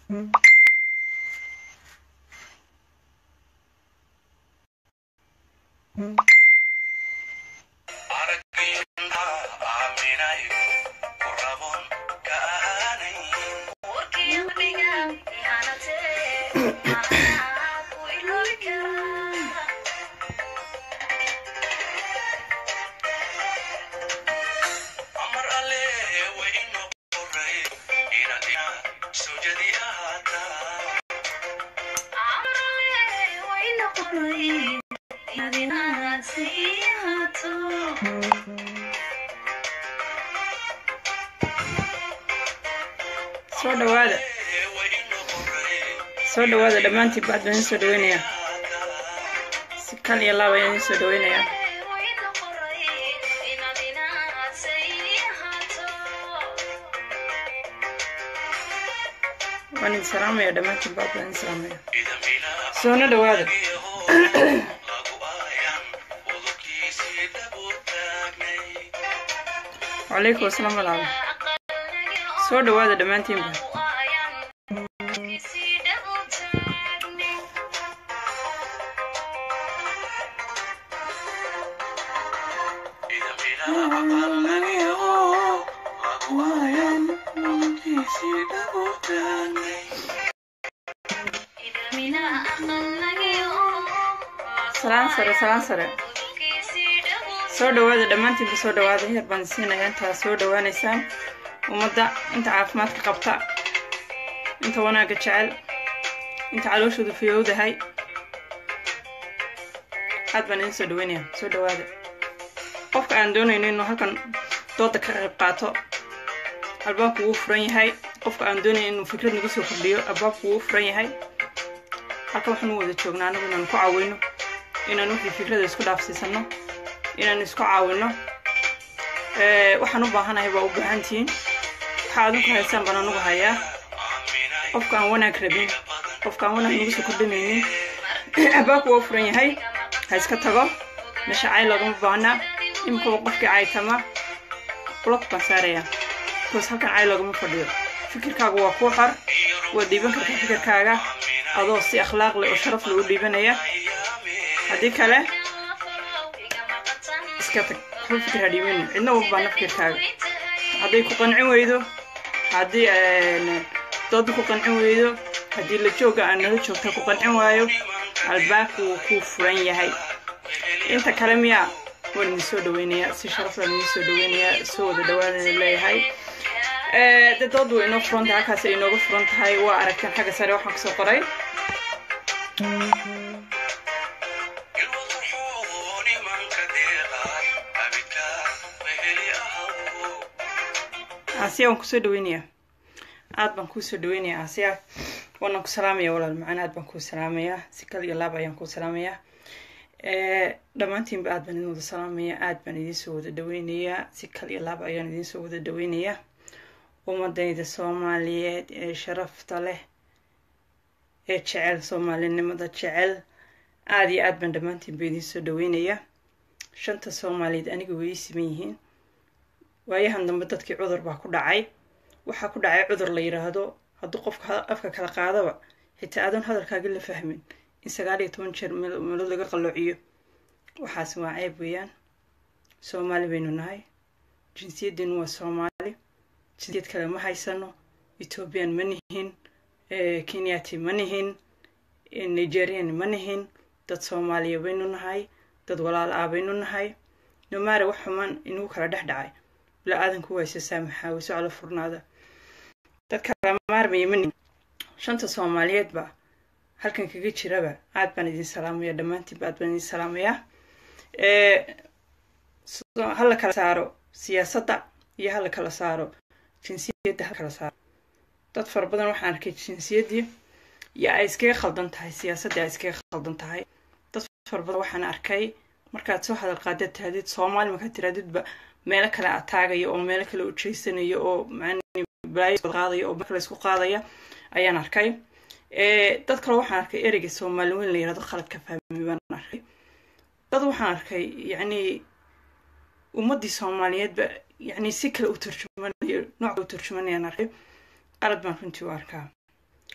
soo dhawaada soo dhawaada dhammaantiin baad baan idin soo dhaweynayaa si kal iyo laab ayaan idin soo dhaweynayaa waan idin salaamaya dhammaantiin baad baan idin salaamaya soona dhawaada wacalaykum asalaam walaal soo dhawaada dhammaantiinba salaan sare salaan sare soo dhawaada dhammaantiinba soo dhawaada heer baan siinaya intaa soo dhawaanaysaan ummadda inta caafimaadka qabta inta wanaagga jecel inta calooshoodu fiyowdahay aad baan idin soo dhaweynaya soo dhawaada qofka aan doonayno inuu halkan dooda ka qayb qaato albaabku wuu furan yahay qofka aan doonayno inuu fikrad nagu soo kordhiyo albaabku wuu furan yahay halkan waxaanu wada joognaa anagu inaanu ku caawino inaan wixii fikrada isku dhaafsiisano inaan isku caawino waxaan u baahanahay waa u baahantihiin waxaa adinku haysaan baan anugu hayaa qofka aan wanaag rabin qofka aan wanaag nagu soo kordhinaynin albaabku waa furan yahay ha iska tago meesha cay loogama baahnaa iminkaba qofkii caytama blok baan saarayaa bikoos halkan cay loogama fadhiyo fikirkaagu waa kuu xor waad dhiiban kartaa fikirkaaga adoo si akhlaaq leh oo sharaf leh u dhiibanaya haddii kale iska tag hal fikir ha dhiibanin cidna uma baahna fikirkaaga hadday ku qancin weydo haddii dooda ku qancin weydo haddii la jooga aan nala joogta ku qancin waayo albaabku wuu kuu furan yahay inta kale miyaa waan idin soo dhaweynayaa si sharaf baan idin soo dhaweynayaa soo wada dhawaanana leeyahay de dood way inoo furan tahay halkaas ay inooga furan tahay waa aragteen xagga sare waxaan kusoo qoray asiya waan kusoo dhaweynayaa aad baan kuu soo dhaweynayaa asiya waanaan ku salaamaya walaal macaan aad baan kuu salaamayaa si kal iyo laab ayaan kuu salaamayaa dhammaantiinba aad baan idin wada salaamayaa aad baan idinsoo wada dhaweynayaa si kal iyo laab ayaan idinsoo wada dhaweynayaa ummadayda soomaaliyeed ee sharafta leh ee jecel soomaalinimada jecel aada iyo aad baan dhammaantiinba idinsoo dhaweynayaa shanta soomaaliyeed aniga way ii siman yihiin waayahan dambe dadkii cudur baa ku dhacay waxaa ku dhacay cudur la yidhaahdo hadduu qofka afka kala qaadaba xitaa aadan hadalkaaga la fahmin in sagaal iyo toban jeer meelood laga qalloociyo waxaasi waa ceeb weeyaan soomaali baynu nahay jinsiyaddeenu waa soomaali jinsiyad kale ma haysano ethoobiyan ma nihin kenyati ma nihin nigerian ma nihin dad soomaaliya baynu nahay dad walaal ah baynu nahay nomaare wax xumaan inagu kala dhex dhacay la-aadanku waa isa saamaxaa wayso calo furnaada dadka maarmaya mani shanta soomaaliyeedba halkan kaga jiraba aad baan idin salaamaya dhammaantiinba aad baan idin salaamayaa hala kala saaro siyaasadda iyo hala kala saaro jinsiyadda hala kala saaro dad fara badan waxaan arkay jinsiyaddii iyo ay iskaga khaldan tahay siyaasaddii ay iskaga khaldan tahay dad fara badan waxaan arkay markaad soo hadal qaadaad tirahdid soomaali markaad tirahdidba meelo kale ataagaya oo meelo kale ujeysanayo oo qaadaya oo kale isku qaadaya ayaan arkay dad kale waxaan arkay ereyga soomaali weyn la yirahdo khalad ka fahmay baan arkay dad waxaan arkay yacni ummaddii soomaaliyeedba yacni si kale u turjumanayo nooc u turjumanayaan arkay qalad baan runtii u arkaa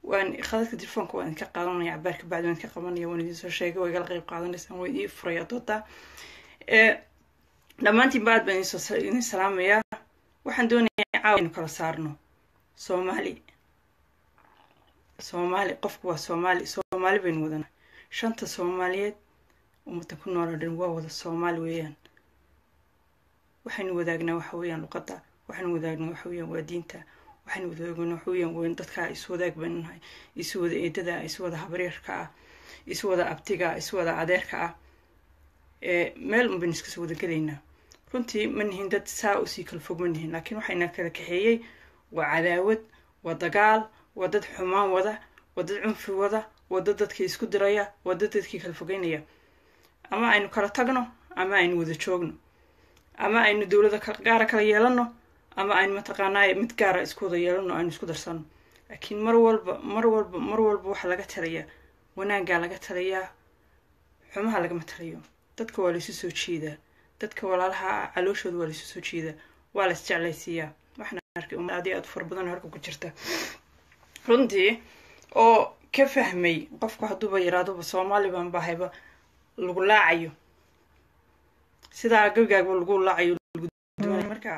waan khadadka telefoonka waan idinka qaadanaya cabaar ka bacdi waan idinka qabanaya waan idin soo sheegay waa igala qeyb qaadanaysaan waa idin furaya dooda dhammaantiin ba aad baan idinsoo idin salaamayaa waxaan doonayaa caawa inu kala saarno soomaali soomaali qofku waa soomaali soomaali baynu wadana shanta soomaaliyeed ummadda ku nool oo dhan waa wada soomaali weeyaan waxaynu wadaagnaa waxa weeyaan luqadda waxaynu wadaagnaa waxa weeyaan waa diinta waxaynu wadaagnaa waxa weeyaan weyn dadka isu wadaag baynu nahay isu wada eedada isu wada habaryarka ah isu wada abtiga isu wada adeerka ah meel un baynu iskasoo wada gelaynaa runtii ma nihin dad saa usii kala fog ma nihin laakiin waxayna kala kaxeeyey waa cadaawad waa dagaal waa dad xumaan wada waa dad cunfi wada waa dad dadkii isku diraya waa dad dadkii kala fogeynaya ama aynu kala tagno ama aynu wada joogno ama aynu dowlada gaara kala yeelano ama aynu mataqaanaa mid gaara isku wada yeelano aynu isku darsano laakiin mar walba mar walba mar walba waxaa laga talayaa wanaaggaa laga talayaa xumaha lagama talayo dadka waa laysu soo jeedaa dadka walaalaha calooshooda waa laysu soo jeedaa waa lays jeclaysiiyaa waxaan arkay ummad aad iyo aad u fara badan halka ku jirta runtii oo ka fahmay qofku hadduuba yaraaduba soomaali baan bahayba lagu laacayo sidaa gagaagba lagu laacayo markaa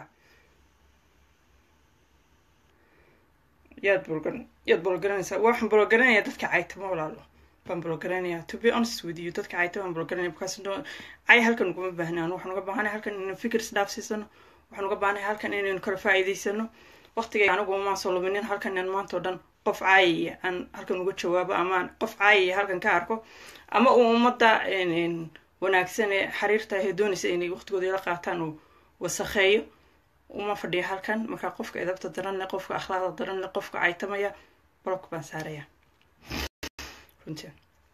yaad bolgan yaad bolgaranaysaa waxaan bolgaranaya dadka caytama walaalo baan bolgaranaya to be honest with you dadka cayta baan bolgaranaya because cay halkan uguma baahnaan waxaan uga baahanay halkan inaynu fikir isdhaafsiisano waxaan uga baahnay halkan inaynu kala faa'iidaysano waqtiga anigu maan soo luminin halkan inaan maanta o dhan qof caayaya aan halkan uga jawaabo amaan qof caayaya halkan ka arko ama uu ummadda wanaagsan ee xiriirta ahee doonaysa inay waqtigooda ila qaataan uu wasakheeyo uma fadhiya halkan markaa qofka edabta daran leh qofka akhlaaqda daran leh qofka caytamaya balobka baan saaraya runtii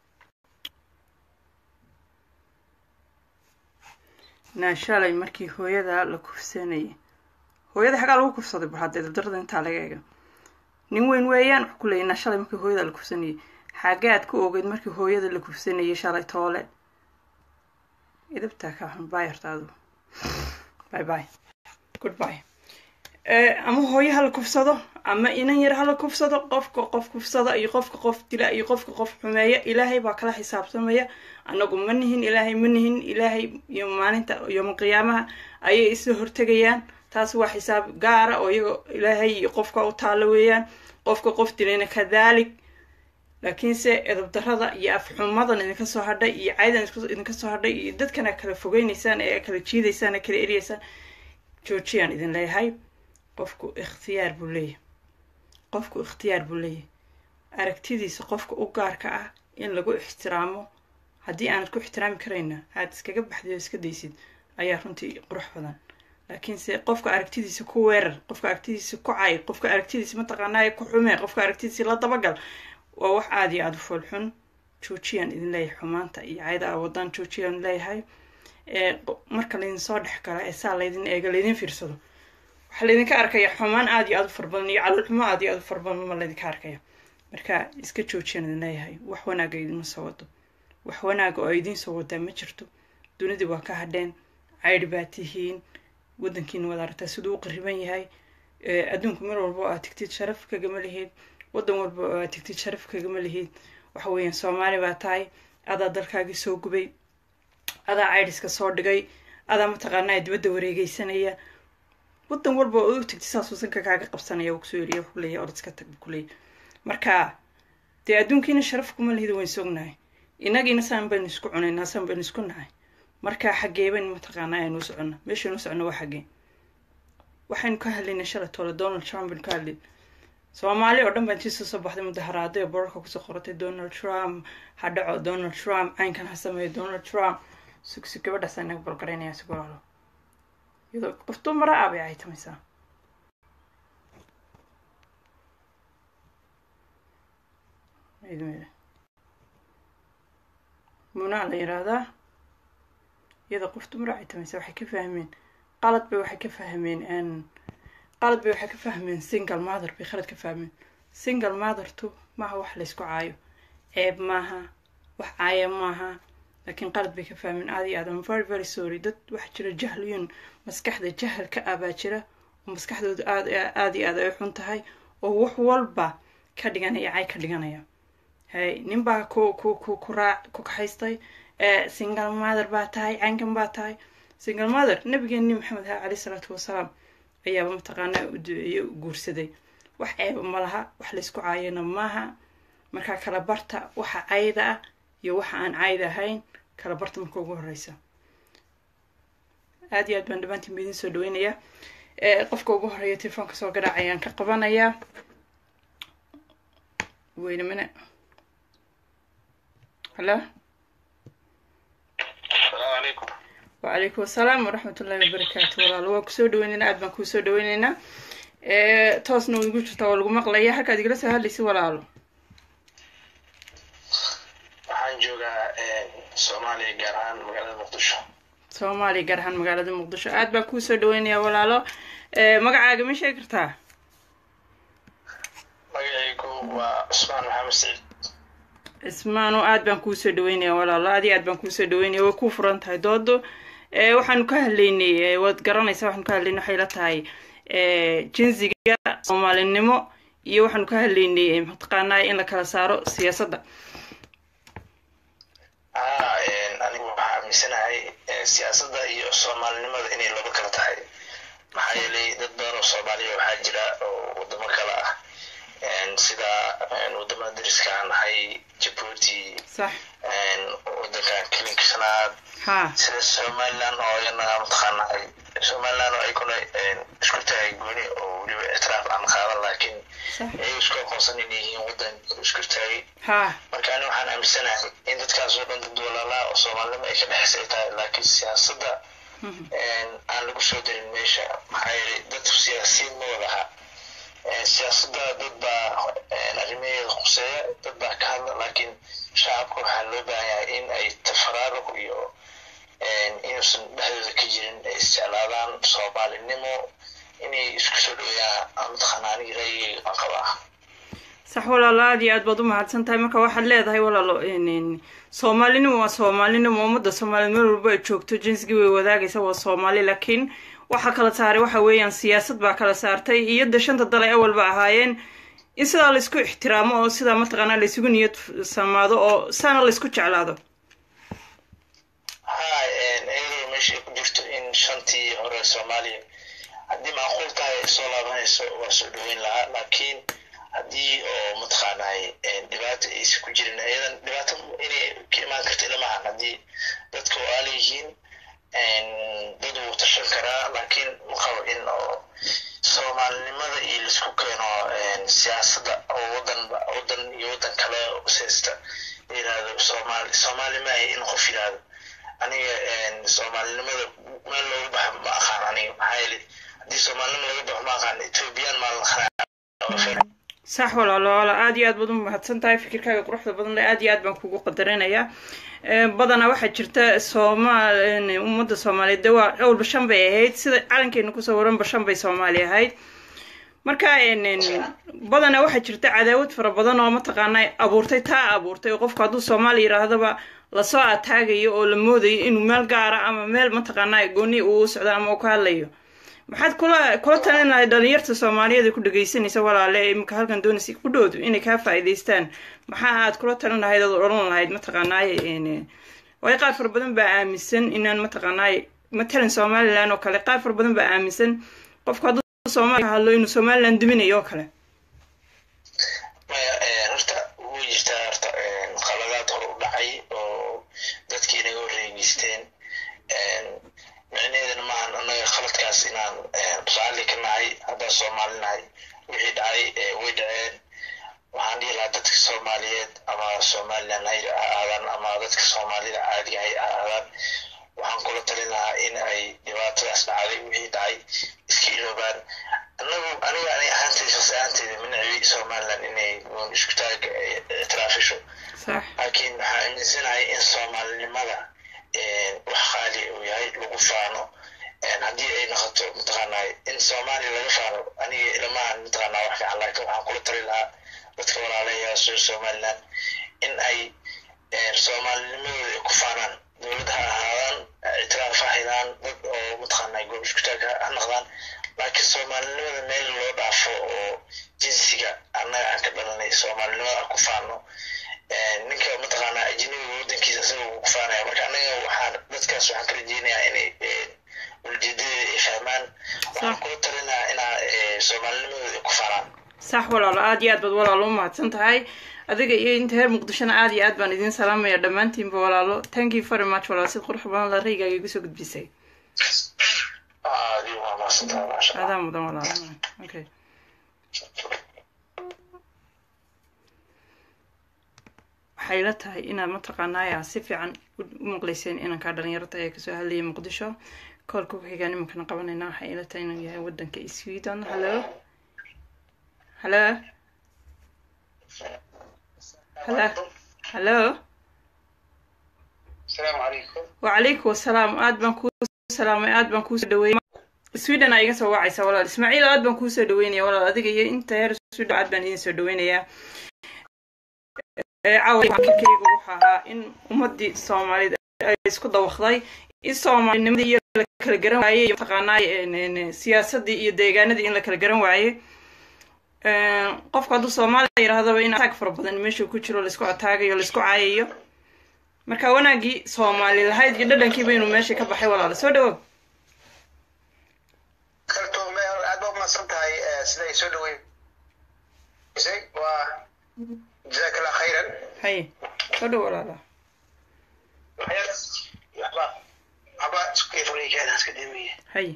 naa shalay markii hooyada la kufsanayay hooyada xagaa lagu kufsaday bal hadda edabdarada intaa laga eega nin weyn weeyaan wuxuu ku leeyay naa shalay markii hooyada la kufsanayay xaagaad ku ogeyd markii hooyada la kufsanayay shalay toole idabtaa ka xun baayartaadu bye bye goodbye ama hooyo hala kufsado ama inan yar hala kufsado qofka qof kufsada iyo qofka qof dila iyo qofka qof xumeeya ilaahay baa kala xisaabtamaya anagu ma nihin ilaahay ma nihin ilaahay iyo maalinta yooma qiyaamaha ayay isla hortegayaan taas waa xisaab gaara oo iyaga ilaahay iyo qofka u taalo weeyaan qofka qof dilayna kadalik laakiinse edabdarada iyo afxumadan idinka soo hadhay iyo caydan idinka soo hadhay iyo dadkana kala fogeynaysaan ee kala jiidaysaan ee kala eryaysaan joojiyaan idin leeyahay qofku ikhtiyaar buu leeyahay qofku ikhtiyaar buu leeyahay aragtidiisa qofka u gaarka ah in lagu ixtiraamo haddii aanad ku ixtiraami karayna aad iskaga baxdid oo iska daysid ayaa runtii qurux badan laakiinse qofka aragtidiisa ku weerar qofka aragtidiisa ku cay qofka aragtidiisa mataqaanaaye ku xumee qofka aragtidiisa la dabagal waa wax aada iyo aada u foolxun joojiyaan idin leeyahay xumaanta iyo cayda a wadaan joojiyaan leeyahay marka laydin soo dhex gala ee saa laydin eega laydin fiirsado waxaa laydinka arkaya xumaan aada iyo aada u farbadan iyo caloolxumo aada iyo aada u farbadan ma laydinka arkaya marka iska joojiyaan idin leeyahay wax wanaaga idinma soo wado wax wanaaga oo idiin soo wadaa ma jirto dunidii waa ka hadheen caydhi baa tihiin waddankiina waad aragtaa siduu u qariban yahay adduunku mar walba oo aad tigtid sharaf kagama lihid waddan walba oo aad tigtid sharaf kagama lihid waxa weeyaan soomaali baa tahay adaa dalkaagii soo gubay adaa caydhiska soo dhigay adaa mataqaanaa dibadda wareegeysanaya waddan walba oo u tigtid saasuu sanka kaaga qabsanaya kusoo eriya kuleeya orod iska tag kuleeya marka dee adduunkiina sharaf kuma lihid wayn sognahay inagiina saan baynu isku cunaynaa saan baynu isku nahay marka xaggee baynu mataqaanaa aynu u soconna meeshaynu u soconno waa xaggee waxaynu ka hadlaynay shalay toole donald trump baynu ka hadlayn soomaali oo dhan baa intiisoo soo baxday mudaharaado ee borarka kusoo qoratay donald trump ha dhaco donald trump caynkan ha sameeyo donald trump sugsi gabadhaas inaga bolgaraynaya si golaalo iyadoo qof dumara ah bay caytamaysaa munaa la yiraahdaa iyadoo qof dumara caytamaysaa waxay ka fahmeen qalad bay waxay ka fahmeen qalad bay waxay ka fahmeen single mother bay khalad ka fahmeen single mothertu maaha wax laysku caayo ceeb maaha wax caaya maaha laakiin qalad bay ka fahmeen aada iyo aad am very very sorry dad waxaa jira jahliyun maskaxda jahalka ah baa jira oo maskaxdooda aad aada iyo aad ay xun tahay oo wax walba ka dhiganaya cay ka dhiganaya hay nin baa ku ku ku ku raac ku kaxaystay single mother baa tahay caynkan baa tahay single mother nabigeeni maxamed ha caleyh salaatu wasalaam ayaaba mataqaanaa u duceeyey u guursaday wax ceeba ma laha wax laysku caayana maaha markaa kala barta waxa cayda ah iyo waxa aan cayda ahayn kala barta marka ugu horeysa aad iyo aad baan dhammaantiin baidin soo dhaweynayaa qofka ugu horeeya telefoonka soo garaac ayaan ka qabanayaa weyne mine halo wacalaykum asalaam waraxmat ullahi wabarakaatu walaalo waa kusoo dhaweyneynaa aad baan kuusoo dhaweyneynaa toosna way igu jirtaa waa lagu maqlaya halkaad igala soo hadlaysa walaalo waxaan joogaa soomaaliya gaar ahaan magaalada muqdisho soomaaliya gaar ahaan magaalada muqdisho aad baan kuusoo dhaweynayaa walaalo magacaaga ma sheegi kartaa magacaygu waa cusmaan maxamed saciid cismaano aad baan kuusoo dhaweynayaa walaalo aad iyo aad baan kuusoo dhaweynaya way ku furan tahay doodo waxaanu ka hadlaynay waad garanaysaa waxaanu ka hadlaynay waxay la tahay jinsiga soomaalinimo iyo waxaanu ka hadlaynay mataqaanaa in la kala saaro siyaasadda haa anigu waxaa aaminsanahay siyaasadda iyo soomaalinimada inay laba kala tahay maxaa yeelay dad badan oo soomaaliya waxaa jira oo wadamo kale ah sida wadamada dariska aan nahay jabuuti sax wadankan kelinka shanaad ha sida somaliland oo iyana mataqaanahay somaliland oo aykuna isku tahay gooni oo weliba ictiraaf aan qaadan laakiin sax ay isku aqoonsan inay yihiin wadan isku taagay ha marka ani waxaan aaminsanahay in dadkaas oo dhan dad walaalaa oo soomaalinimo ay ka dhexeysa ay tahay laakiin siyaasadda aan lagu soo darin meesha maxaa yeelay dadku siyaasiyiin ma wada aha siyaasadda dad baa arrimaheeda khuseeya dad baa ka hadla laakiin shacabka waxaa loo baahan yahay in ay tafaraaruq iyo inuusan dhexdooda ka jirin ay isjeclaadaan soomaalinimo inay isku soo dhaweeyaan mataqaana anigi ra'yigayga aan qabaa sax walaalo aad iyo aad baad u mahadsan tahay marka waxaad leedahay walaalo soomaalinimo waa soomaalinimo ummadda soomaaliyed meel walba ay joogto jinsigii way wadaagaysa waa soomaali laakiin waxaa kala saaray waxa weeyaan siyaasad baa kala saartay iyo de shanta dal ay awalba ahaayeen in sidaa laysku ixtiraamo oo sidaa mataqaanaa laysugu niyad samaado oo saana laysku jeclaado haa iyadoo meesha ay ku jirto in shantii hore soomaaliya haddii macquul tahay ay soo laabanayso waa soo dhaweyn lahaa laakiin haddii oo mataqaanahay dhibaato aysan ku jirin iyadan dhibaato inay ka imaan karta ilamahan haddii dadka oo aala yihiin dad wuu tashan karaa laakiin ma qabo in oo soomaalinimada iyo laisku keeno siyaasadda oo wadan wadan iyo wadan kale useysta la yirahdo soomaali soomaali maahay in qof yirahdo aniga soomaalinimada meel loogu baxo ma aqaan aniga maxaa yeelay haddii soomaalinimo laga baxo ma aqaan ethoobiyan maa la sax walaalo wala aad iyo aad baad u mahadsan tahay fikirkaaga quruxda badan le aad iyo aad baan kugu qadarinayaa badanaa waxaa jirta soomaal ummadda soomaaliyeed de waa dhowrba shan bay ahayd sida calankeena kusoo waranba shan bay soomaali ahayd marka badanaa waxaa jirta cadaawad fara badan oo mataqaanaa abuurtay taa abuurtay oo qofku hadduu soomaali yidhaahdaba lasoo ataagayo oo la moodayo inuu meel gaara ama meel mataqaanaa gooni uu socdo ama uu ka hadlayo maxaad kula kula talin lahayd dhalinyarta soomaaliyeed ee ku dhegaysanaysa walaale imika halkan doonaysa ku dhowdu inay kaa faa'iidaystaan maxaa aad kula talin lahayd ood odhan lahayd mataqaanaaye waayo qaar fara badan baa aaminsan inaan mataqaanaaye matalan somaliland oo kale qaar fara badan baa aaminsan qofku hadduu soomaaliya ka hadlo inuu somaliland duminayo oo kale maya horta way jirtaa horta qaladaad hor u dhacay oo dadkii inaga horreegeysteen micnaheedana maahan annaga khaladkaas inaan raalli ka nahay haddaan soomaali nahay wixii dhacay way dhaceen waxaan dhihi lahaa dadka soomaaliyeed ama somaliland ha ahaadaan ama dadka soomaalida caadiga hay ahaadaan waxaan kula talin lahaa in ay dhibaatadaas dhacday wixii dhacay iska iloobaan annagu aniga ani ahaantayda shaqsi ahaantayda minacbi somaliland inay uun isku taaga ictiraafisho sax laakiin waxaan aaminsanahay in soomaalinimada wax qaali uu yahay lagu faano haddii ay noqoto mataqaanaa in soomaaliya laga faano aniga ilamahan mataqaanaa wax fiican laakiin waxaan kula tali lahaa dadka walaalayaa soo somaliland in ay soomaalinimadooda ay ku faanaan dowlad ha ahaadaan ictiraaf ha haydaan dad oo mataqaanaa goob iskutaag ha noqdaan laakiin soomaalinimada meel loo dhaafo oo jinsiga annaga aan ka dhalanay soomaalinimada aan ku faano ninka mataqaanaa ajnabiga waddankiisa isaga uu ku faanaya marka annaga waxaan dadkaas waxaan ka rajeynayaa inay ujeedadeeda ay fahmaan waxaan kula talinayaa inaa soomaalinimadooda ay ku faanaan sax walaalo aada iyo aad baad walaalo u mahadsan tahay adiga iyo inta reer muqdishona aada iyo aad baan idiin salaamaya dhammaantiinba walaalo thank you very much walaalo sid qurux badan la raygaaga igu soo gudbisay adaa mudan walaalo okay waxay la tahay inaad mataqaanaaya si fiican u maqlayseen inankaa dhalinyarada ee kasoo hadlayay muqdisho koolka ku xigaan imankana qabanayna waxay ila tahay inuu yahay wadanka sweden hallo hallo hallo hallo wacalaykum wasalaam aad baan kuu salaamay aad baan kuusoo dhaweeyay sweden aa iga soo wacaysa walaal ismaaciil aad baan kuusoo dhaweynaya walaal adiga iyo inta heer sweden aad baan idin soo dhaweynayaa caawakeyga wuxuu ahaa in ummadii soomaalida ay isku dawaqday in soomaalinimadii iyo la kala garan waayey iyo mataqaanaa siyaasadii iyo deegaanadii in la kala garan waayey qofku hadduu soomaaliya yidhahdaba in ataag fara badan meeshuu ku jiro laisku ataagayo laisku caayayo marka wanaagii soomaali lahayd iyo dhadhankii baynu meesha ka baxay walaala soo dhawow kaltuume aad ba umahadsan tahay siday soo dhaweysay waa jazaak allah khayran haye soo dhow walaala waxba waxba iskuefureykeeda iska damaya haye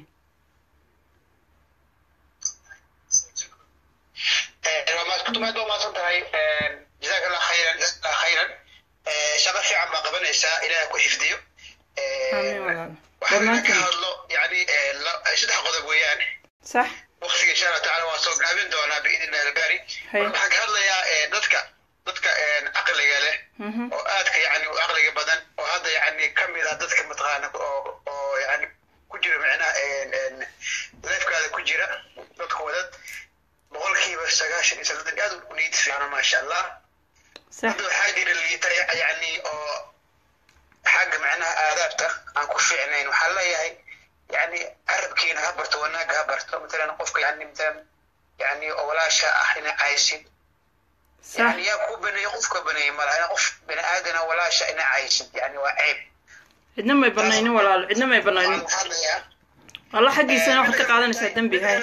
kutumaad ba umahadsan tahay jazaak allah khayran jazaak allah khayran shaqo fiican baa qabanaysaa ilaah ku xifdiyo amiin walaala waxaan ka hadlo yani saddex qodob weeyaan sax waktiga insha allah tacala waan soo gaabin doonaa biidn illahi albaari Hay. waxaan ka hadlayaa dadka dadka caqliga leh mhm oo aadka yani u caqliga badan oo hadda yani kamid ah dadka mataqaana oo oo yani ku jira micnaha leefkaada ku jira dadka wadad boqolkiiba sagaashan iyo saddex aad u niid fiicano maasha allah sax hadda waxaa jira liita yani oo xagga macnaha aadaabta aan ku fiicnayn waxaa leeyahay yani carabkiina ha barto wanaaga ha barto matalan qofka yani matalan yani oo walaasha ah ina caysid sax يعني يا كو بني قف بني مال انا قف بني ادم ولا شيء انا عايش يعني وعيب cidna may banaynin walaalo cidna may banaynin هذا يا alla xaggiisana waxaad ka qaadanaysaa dembi hay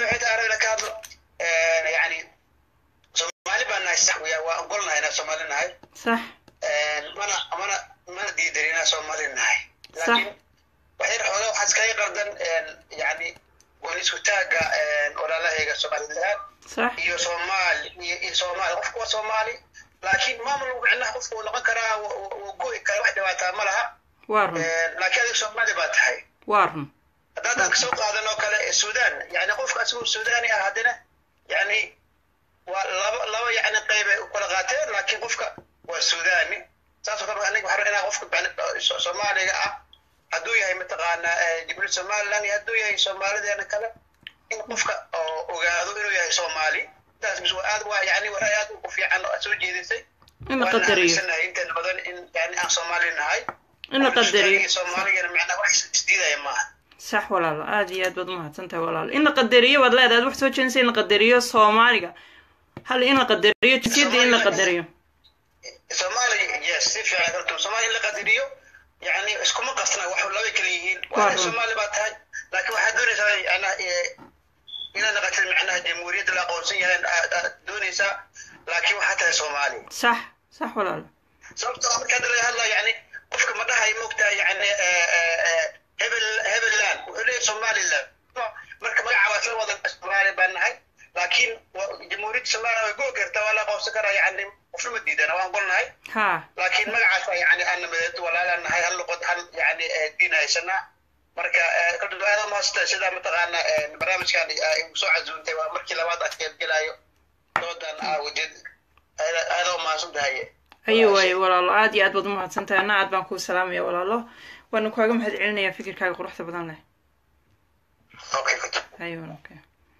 يعني سومالي بان صح ويا وقلنا هنا سومالي نهاي sax mana mana mana diidarina soomaali nahay laakiin waxay xoogaa waxaa iskaga qardan yani gooni isku taaga walaalahayga somaliland sax iyo soomaali iyo iyo soomaali qofku waa soomaali laakiin maamul micnaha qofku wuu noqon karaa wuu go'i kara wax dhibaataa ma laha waa run laakiin adiga soomaali baa tahay waa run haddaad aan kasoo qaadan oo kale sudan yani qofka asigoo sudani ah haddana yani waa laba laba yani qayb ay u kala qaateen laakiin qofka waa sudani saasoo kale aniga waxaa inaa qofka yani so- soomaaliga ah hadduu yahay mataqaana jibril somaliland iyo hadduu yahay soomaalideena kale in qofka oo ogaado inuu yahay soomaali taas bis waa aad waa yani waray aad u fiican oo aad soo jeedisay in la waan qadariyo aaminsanahay inteena badan in yani aan soomaali nahay in la qadariyo iyo soomaaligana macnaa wax isdiidaya maaha sax walaalo aada iyo aad baad umahadsan tahay walaalo in la qadariyo baad leedahay ad wax soo jeedinaysa in la qadariyo soomaaliga hal in la qadariyo jinsiyadda in la qadariyo soomaaliya yes si fiican horta soomaaliya in la qadariyo yani iskuma qasna wax laba kala yihiin Waa waa run. soomaali baa tahay laakiin waxaad doonaysaa yana inaad naqatid macnaha jamhuuriyadda la aqoonsan yahay aad aad doonaysaa laakiin waxaa tahay soomaali sax sax walaalo sababtoo ah marka hadda laga hadlayo yani qofka ma dhahay moogtaa yani hebel hebeland wuxuu leeyahay somaliland marka magaca waa isla wada soomaali baan nahay laakiin wa- jamhuuriyadda soomaaliya way goo kartaa waa la aqoonsan karaa yani qofna ma diidana waan golnahay ha laakiin magacaas yani aan nabadeed walaalaan nahay hal luqad hal yani diin haysanaa marka kadib aada mahadsantahay sidaa mataqaana barnaamijkan igu soo casuuntay waa markii labaad aad qeybgelayo doodan aawajeed aada u mahadsan tahay ayo waaye walaalo aada iyo aad baad umahadsan tahay anna aad baan kuu salaamaya walaalo waana kaaga mahad celinayaa fikirkaaga quruxda badan leh okay kutub ayo okay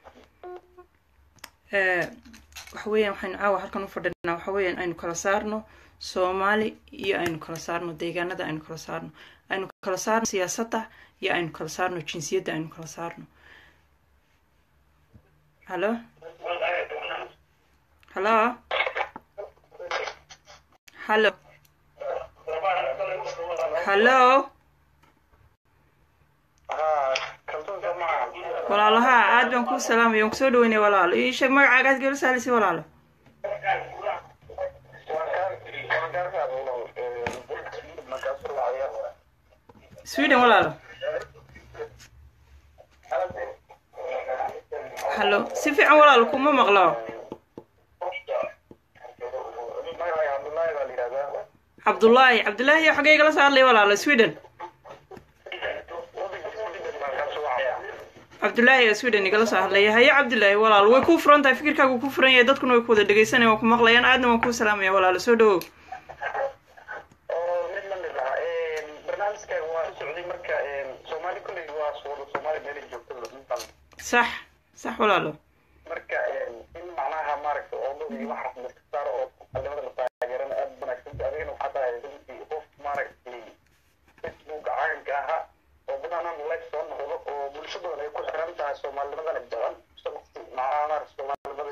waxa weeyaan waxaynu caawa halkan u fadhinaa waxa weeyaan aynu kala saarno soomaali iyo aynu kala saarno deegaanada aynu kala saarno aynu kala saarno siyaasadda iyo aynu kala saarno jinsiyadda aynu kala saarno hallo hallo hallo hallo walaalo haa aad baan kuu salaamaya waan kusoo dhaweynaya walaalo ii sheeg magacaaga aad gala saalisi walaalo sweden walaalo hallo si fiican walaalo kuma maqlo cabdullaahi cabdullaahi xagee igala soo hadlaya walaalo sweden cabdullaahi oo sweden igala soo hadlaya haye cabdullaahi walaalo way kuu furan tahay fikirkaagu ku furan yahay dadkuna way ku wada dhegeysanaya waan ku maqlayaan aadna waan kuu salaamaya walaalo soo dhawow sax sax walaalo marka in macnaha maaragta oodadii waxaas la saaro oo qalimada la taageerana aad wanaagsan adigana waxaa tahay runtii qof maaragtay facebook caanka ahaa oo badanaan leeg soo noqdo oo bulsho badan ay ku xiran tahay soomaalinimadana jecel macnaha maaragta soomaalinimada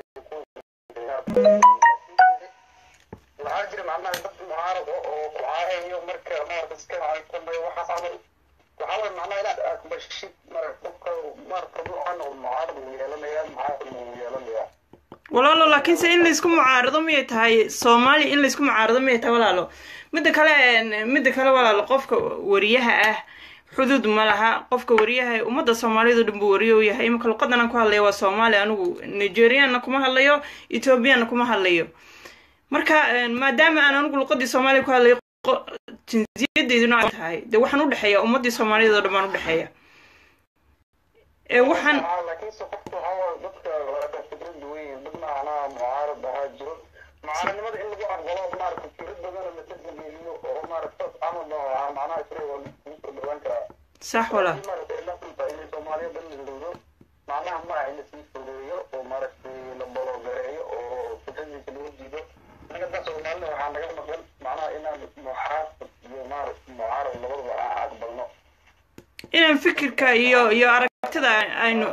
waxaa jira macnaha dad mucaarado oo ku caayayo marka maaragta iska caytamay waxaas camal waxaa waye macnaha inaad aqbashid maaragta qofka maaragta ruuxan oo mucaarad uu yeelanaya mucaarad uu yeelanaya walaalo laakiinse in laysku mucaarado miyay tahay soomaaliya in laysku mucaarado miyay tahay walaalo midda kale midda kale walaalo qofka wariyaha ah xuduud ma laha qofka wariyaha ummadda soomaaliyad oo dhan buu wariyo u yahay imika luqadan aan ku hadlaya waa soomaali anigu nigerianna kuma hadlayo ethoobiyanna kuma hadlayo marka maadaama aan anigu luqadii soomaaliya ku hadlayo jinsiyadeyduna ay tahay dee waxaan u dhexeeya ummaddii soomaaliyeed oo dhan baan u dhexeeya ee waxaan laakiinse qofka waxaa waaye dadka waa fikrad duwan yihiin dad macnaha mucaarad ahaa jiro mucaaradnimada in lagu aqbalo maaragta fikrad badana la tixgeliyo oo maaragta camal baa macnaha isaga waa lagu soo dhawaan karaa sax walaal maaragta ila kunta in soomaaliya dhan la dowdo macnaha ma aha in lasii fogeeyo oo maaragtay la bologareeyo oo fikradiisa lagu diido anaga soomaalina waxaa naga maqan macnaha inaan muxaafid iyo maaragta mucaarad labadaba aan aqbalno inaan fikirka iyo iyo aragtida aynu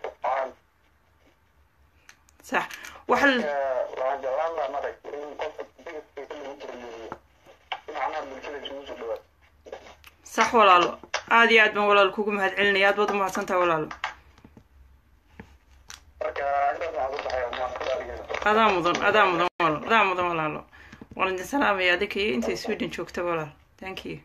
sax waxa waxaan jeclaan lahaa maaragta in qofka bigiskiisa lagu tiriyeeyo si macnaha bulshada isugu soo dhawaad sax walaalo aad iyo aad baan walaalo kugu mahad celinaya aad baad u mahadsantaha walaalo marka intaas waxaan ku baxaya maaragta adaa mudan adaa mudan walaal adaa mudan walaalo waan idin salaamaya adinka iyo intay sweden joogta walaal thank you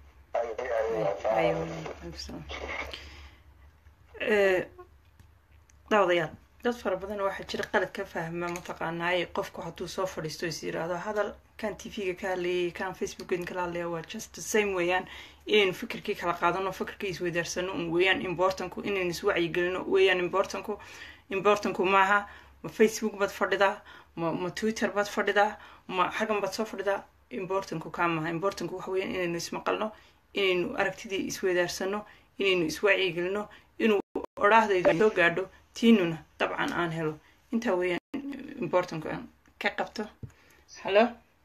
daawadayaal dad fara badan waxaa jira qalad ka fahma mataqaanaaye qofku hadduu soo fadhiisto is yiraahdo hadal kan t v-ga ka hadlayay kan facebookan kala hadlaya waa just the same weeyaan inaynu fikirkii kala qaadano fikirkii isweydaarsano un weeyaan importanku inaynu iswacyigelino weeyaan importanku importanku maaha ma facebook baad fadhidaa ma ma twitter baad fadhidaa ma xaggan baad soo fadhidaa importanku kaa maaha importanku waxa weeyaan inaynu ismaqalno inaynu aragtidii isweydaarsano inaynu iswacyigelino inuu odhaahdaydu soo gaadho tiinuna dabcan aan helo intaa weeyaan importanku aan ka qabto hallo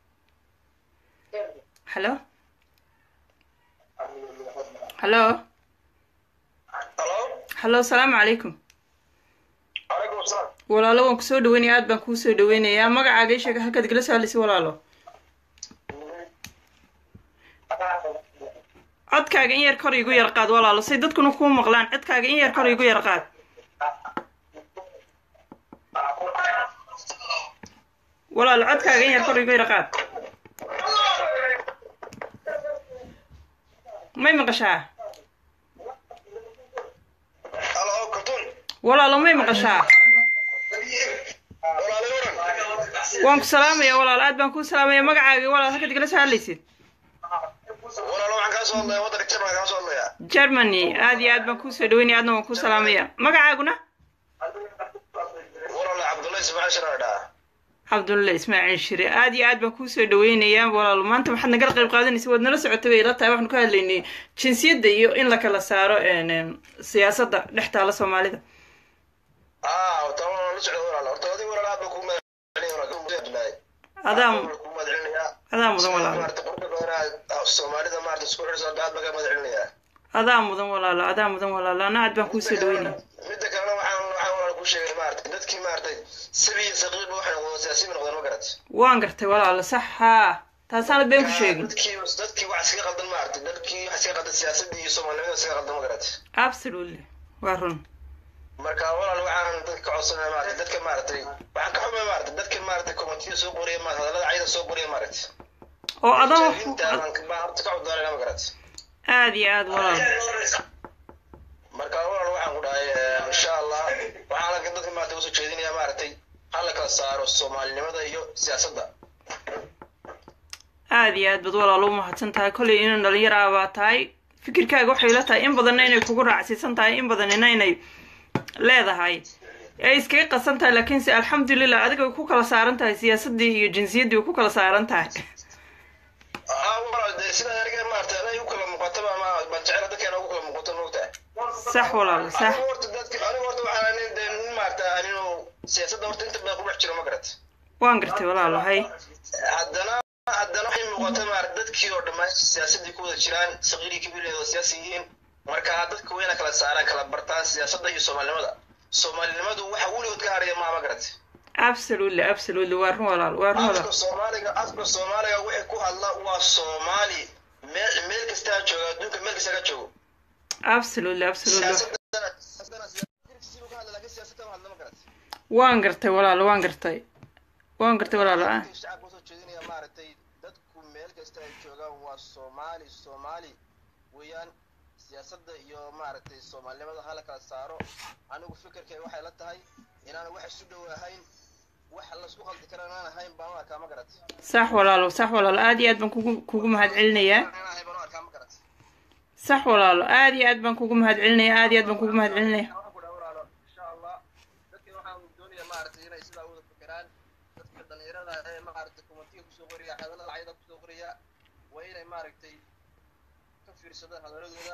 hallo hallo hallo asalaamu calaykum calaykum asalaam walaalo waan kusoo dhaweynaya aad baan kuu soo dhaweynayaa magacaaga ii sheega halkaad igala soo hadlaysa walaalo codkaaga in yar kor igu yar qaad walaalo say dadkuna kuu maqlaan codkaaga in yar kor igu yar qaad walaalo codkaaga in yar kor igu yar qaad may maqashaa halo kabtuun walaalo may maqashaa walaalo waran waan ku salaamaya walaalo aad baan kuu salaamaya magacaaga walaal halkaad igala soo hadlaysid walaalo waxaan kaa soo hadlaya waddanka jarmalka kaa soo hadlaya germany aad iyo aad baan kuu soo dhaweynaya aadna waan kuu salaamaya magacaaguna walaalo cabdullahi ismaaciil sharaar dhaa cabdulle ismaaciil shire aad iyo aad baan kuu soo dhaweynayaa walaalo maanta waxaad nagala qayb qaadanaysa waad nala socotay bay ila tahay waxaanu ka hadlaynay jinsiyadda iyo in la kala saaro siyaasadda dhex taala soomaalida ah horta waa la socda walaalo horta adiga walaalo aad baan kuu mahadcelinaya walaalo abdullaahi adaa kuu mahadcelinayaa adaa mudan walaalo maarata qurba badana inaad soomaalida maarata isku xirso aad baan ka mahad celinayaa adaa mudan walaalo adaa mudan walaalo ana aad baan kuusoo dhaweynaya midda kalena waxaan waxaan walaal ku sheegay maarata dadkii maaragtay sabi iyo saqiirba waxay noqdeen siyaasiyiin noqdeen ma garat waan gartay walaalo sax haa taasaanad been ku sheegin dadkii dadkii wax iskaga qaldan maarata dadkii wax iskaga qaldan siyaasadii iyo soomaalinimada iskaga qaldan ma garat absolutely waa run marka walaal waxaan dadka ka codsanaya maarata dadka maaragtay waxaan ka xumay maarata dadka maarata komitiya soo qoriya maarata hadallada cayda soo qoriya maarata oo adan wax inta baan ka- baan horta ka coddoonayna ma garat aad iyo aad walaalo marka walaal waxaan ku dhahay eh, insha allah waxaan halkan dadka maarata usoo jeedinaya maaragtay hala kala saaro soomaalinimada iyo siyaasadda aad iyo aad bad walaalo u mahadsan tahay kollay inuu dhalinyar ah baa tahay fikirkaaga waxay la tahay in badanna inay kugu raacsiisan tahay in badanina inay leedahay ee iskaga qasan tahay laakiinse alxamdulilah adiga way ku kala saaran tahay siyaasaddii iyo jinsiyaddii way ku kala saaran tahay aa walaal dee sida aniga maarata anay u kala muuqataba ma baan jecela dadkeena ugu kala muuqato moogtahay sax walaalo sax anigu horta dadka anigu horta waxaan anin dee nin maarata aninu siyaasadda horta inta badan ku dhex jiro ma garat waan gartay walaalo hay haddana haddana waxay muuqata maarata dadkii oo dhammaan siyaasaddii ku wada jiraan saqiirii kabileed oo siyaasi yihiin marka dadka wayna kala saaraan kala bartaan siyaasadda iyo soomaalinimada soomaalinimadu waxa weligood ka haraya maa ma garat absolutely absolutely waa run walaalo waa run afka walaalo soomaaliga afka soomaaliga wixii ku hadla waa soomaali meel meel kasta ha jooga adduunka meel kasta ka joogo absolutely absolutely siyaasadana siyaasadana siyaasadana ka hadla laakiin siyaasadda ma hadla ma garat waan gartay walaalo waan gartay waan gartay walaalo ah Dadka shacabka usoo jeedinaya maaragtay dadku meel kasta ay joogaan waa soomaali soomaali weeyaan siyaasadda iyo maaragtay soomaalinimada hala kala saaro anigu fikirkay waxay la tahay inaan wax isu dhow ahayn wax laisku qaldi kara inaan ahayn baan u arkaa ma garat sax walaalo sax walaalo aad iyo aad baan kugu kugu mahad celinayaa inaan ahayn baan u arkaa ma garat sax walaalo aad iyo aad baan kugu mahad celinaya aad iyo aad baan kugu mahad celinaya waxaan ku dhaha walaalo insha allah dadkii waxaan doonaya maaragtay inay sidaa wada fikiraan dadka dhalinyarada ee maaragtay kumatiga kusoo qoriya hadallada cayda kusoo qoriya waa inay maaragtay ka fiirsadaan hadaladooda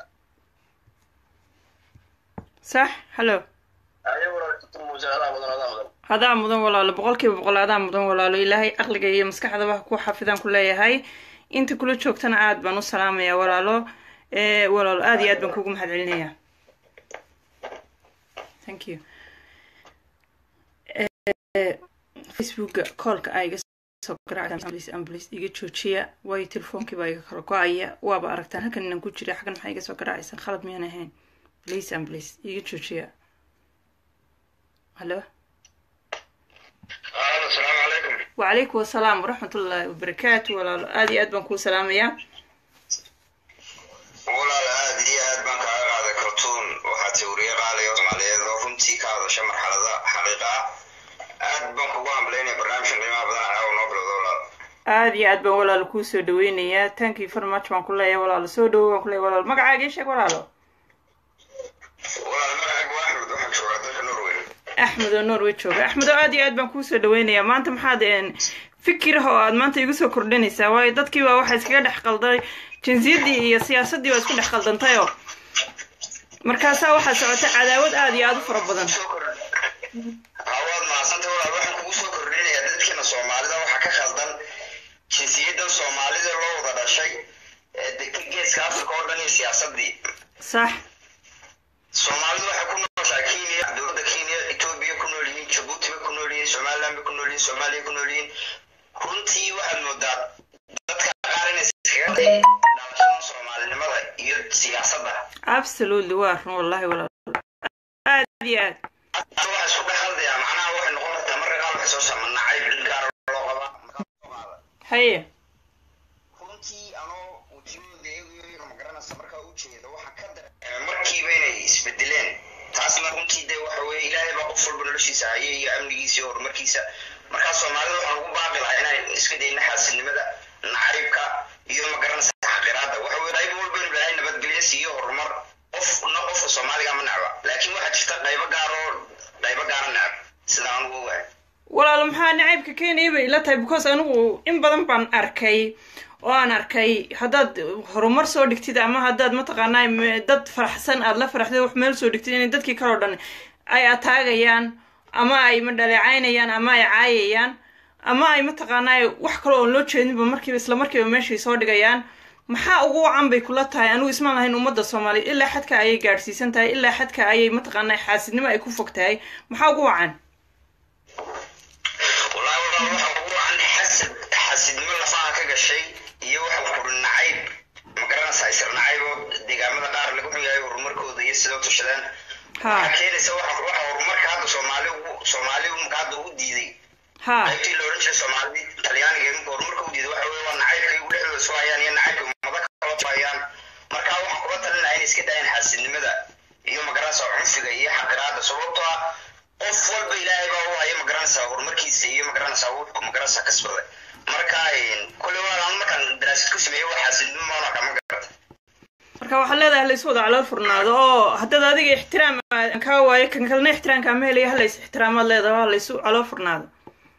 sax hallo ayaguna muuse adaa mudan adaa mudan adaa mudan walaalo boqolkiiba boqol adaa mudan walaalo ilaahay aqliga iyo maskaxdaba ku xafidaan ku leeyahay inta kula joogtana aad baan u salaamayaa walaalo ee walaalo aad iyo aad baan kugu mahad celinayaa thank you Eh, facebooka koolka a iga soo garaacamblis amblis iga joojiya waayo telefoonkiiba iga kala go-aya waaba aragtaan halkan inaan ku jira xaggan maxaa iga soo garaacaysa khalad miyaan ahayn please amblis iga joojiya hallo alo asalaamu calaykum وعليكم السلام ورحمة الله وبركاته ولا آدي أدبن كو سلام يا walaal aad iyo aad baan kaaga qaaday kartuun waxaa tawriye qaaliga soomaaliyeed oo runtii ka hadasha marxalada xaqiiqa ah aad baan kugu hamlaynaya barnaamijkan qiimaha badan caawa noo bilowda walaal آدي أدبن ولا لكو سو دوينيا thank you very much بان كلها ولا لسو دو بان كلها ولا مقعا جيشك ولا له walaal magacaygu waa axmed waxaan joogaa dalka norway أحمد ونور جوga أحمد آدي أدبن كو سو دوينيا ما أنت محاد إن fikir oo aad maanta igu soo kordhinaysaa waayo dadkii baa waxaa iskaga dhex qalday jinsiyadii iyo siyaasaddii baa isku dhex qaldantayoo markaasaa waxaa socota cadaawad aad iyo aad u fara badan soo kordh hawaad mahadsanta walaal waxaan kugu soo kordhinayaa dadkeena soomaalida waxaa ka khaldan jinsiyadan soomaalida loo wada dhashay ee degka geeska afrika oo dhan iyo siyaasadii sax soomaalidu waxay ku nooshaa kenya dowladda kenya etoobiya ku nool yihiin jabuuti bay ku nool yihiin somaliland bay ku nool yihiin soomaaliya ku nool yihiin runtii waxaad moodaa dadka qaar inay iskaga day dhalashada soomaalinimada iyo siyaasadda absolutely waa run wallahi walaal aad iyo aad Hadda waxaa isku dhex haldayaa macnaha waxay noqon kartaa marka qaar waxay soo saama nacayb dhil gaar loo qabaa markaa soo qaada haye runtii anoo wejiyadooda eegayo magaranaysa markaa u jeeda waxaa ka dareemay markiiba inay isbedeleen taasna runtii dee waxa weeye ilaahay baa qof walba noloshiisa haya iyo amnigiisa iyo horumarkiisa markaa soomaalida waxaan ugu baaqi lahaa inaan iska dayna xaasilnimada nacaybka iyo magaranaysa xaqiraada waxa weye qayb walba inu ilaahay nabadgelyo siiyo horumar qofna qofka soomaaliga ma necba laakiin waxaa jirta qaybo gaar oo qaybo gaara necb sida aan ugu ogahay walaalo maxaa nacaybka keenaya bay ila tahay because anigu in badan baan arkay oo aan arkay haddaad horumar soo dhigtid ama haddaad mataqaanaa m- dad faraxsan aad la faraxdid wax meel soo dhigtid inay dadkii kaloo dhan ay ataagayaan ama ay madhaleecaynayaan ama ay caayayaan ama ay mataqaanaa wax kale oon loo jeedinba markiiba isla markiiba meeshay soo dhigayaan maxaa ugu wacan bay kula tahay anigu ismaan lahayn ummadda soomaaliya ilaa xadka ayay gaadhsiisan tahay ilaa xadka ayay mataqaanaa xaasidnimo ay ku fog tahay maxaa ugu wacan wallahi walaa waxa ugu wacan xasad xasidnimo lafaha ka gashay iyo waxa kuri nacayb ma garanaysaa isla nacayb oo deegaamada qaar lagu xuyahay horumarkooda iyo sidoo tushadaan ha waxaa keenaysa waxa waxa horumarka hadda soomaali ugu soomaali marka hadda ugu diiday ha qaybtii la odhan jiray soomaali talyaaniga iminka horumarka u diiday waxa weye waa nacaybka igu dhexdooda soo hayaan iyo nacaybka ummado kala soo hayaan marka waxaan kula talin lahaa inay iska daayaan xaasidnimada iyo magaranaysa cunfiga iyo xaqiraada sababtoo ah qof walba ilaahay baa u haya magaranaysa horumarkiisa iyo magaranaysa wuxuu magaranaysa kasbaday marka kule waa markaan daraasad ku sameeyo waa xaasidnimo maana kama garata marka waxaad leedahay laysu wada calool furnaado oo haddaad adiga ixtiraam aadan kaa waayo kan kalena ixtiraamkaa ma helaya halays ixtiraamaad leedahay waa laysu calool furnaado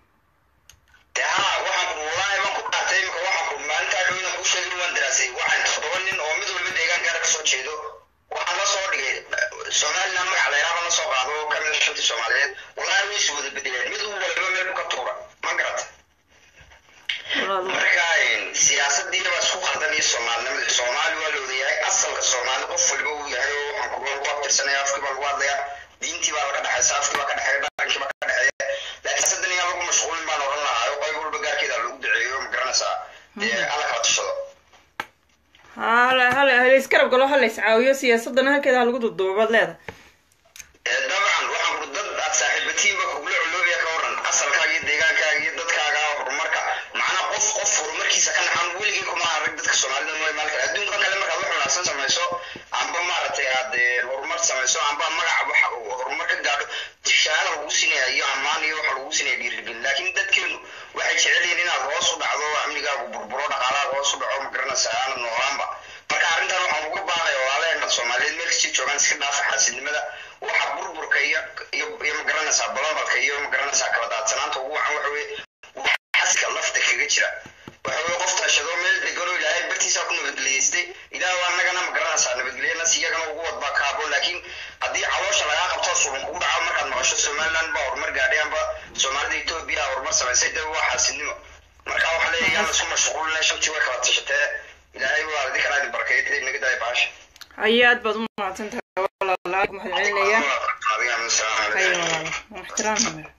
dee ha waxaan ku wallaahi baan ku qaatay imika waxaan ku maalintaa dhowna kuu sheegin waan daraasay waxaan toddoba nin oo mid walba deegaankaana kasoo jeedo waxaan la soo dhigay somaliland magaca layraaba la soo qaado oo kamid a shantii soomaaliyeed wallaahi way is wada bedeleen mid walba meel ka tuura ma garata walaal marka siyaasadii baa isku qaldan iyo soomaalinimada soomaali waa la wadayahay asalka soomaali qof walba uu yahay oo waxaan kuga lagu abtirsanaya afkii baa lagu hadlaya diintii baa laga dhexaysa afkii baa ka dhexeeya dhaqankii baa ka dhexeeya laakiin siyaasadan iyaa lagu mashquulin baan odhan lahaa oo qayb walba gaarkeeda lagu duceeyo ma garanaysaa dee alla kala tushado ha hala hala halays garab galo halays caawiyo siyaasadana halkeeda ha lagu duduubaad leedahay Ee, dabcan waxaan ku dad aad saaxiibatiinba kugula culoobaya ka waran asalkaaga iyo deegaankaaga iyo dadkaaga horumarka macnaa qof qof horumarkiisa ka naxan weligii kuma arag dadka soomaalida mooy maalka adduunka kale markaad wax wanaagsan samayso amba maaragtay aad ee, horumar samayso amba magaca waxa uu horumar ka gaadho shahaada lagu sinaya iyo ammaan iyo waxa lagu sinaya dhiirigelin laakiin dadkeenu waxay jecel yihiin inaad hoos u dhacdo amnigaagu burburo dhaqaalaaga hoos u dhaco ma garanaysaa aanad noolaanba marka arrintan waxaan uga baaqaya walaalaheena soomaaliyeed meel kastii joogaan iska dhaafa xaasidnimada waxa burburka iyo iyo iyo ma garanaysaa balabalka iyo ma garanaysaa kala daadsanaanta ugu wacan waxa weye xaska lafta kaga jira waxa weye qof tashado meel deganoo ilaahay bartiisaa ku nabadgeliyeystay ilaah waa annagana ma garanaysaa nabadgelyanas iyagana ugu wadbaa ka haboon laakiin haddii caloosha lagaa qabto suban kugu dhaco markaad maqasho somaliland baa horumar gaadhay amba soomaalida etoobiya horumar samaysay dee waa xaasidnimo marka waxaa leeyahay yaan isku mashquulina shantii way kala tashatee ilaahay waa idinkan idin barkeeyay naga daaya baasha haye aad baad u mahadsan tahay walaal mahad celinaya haye walaal waa ixtiraamaya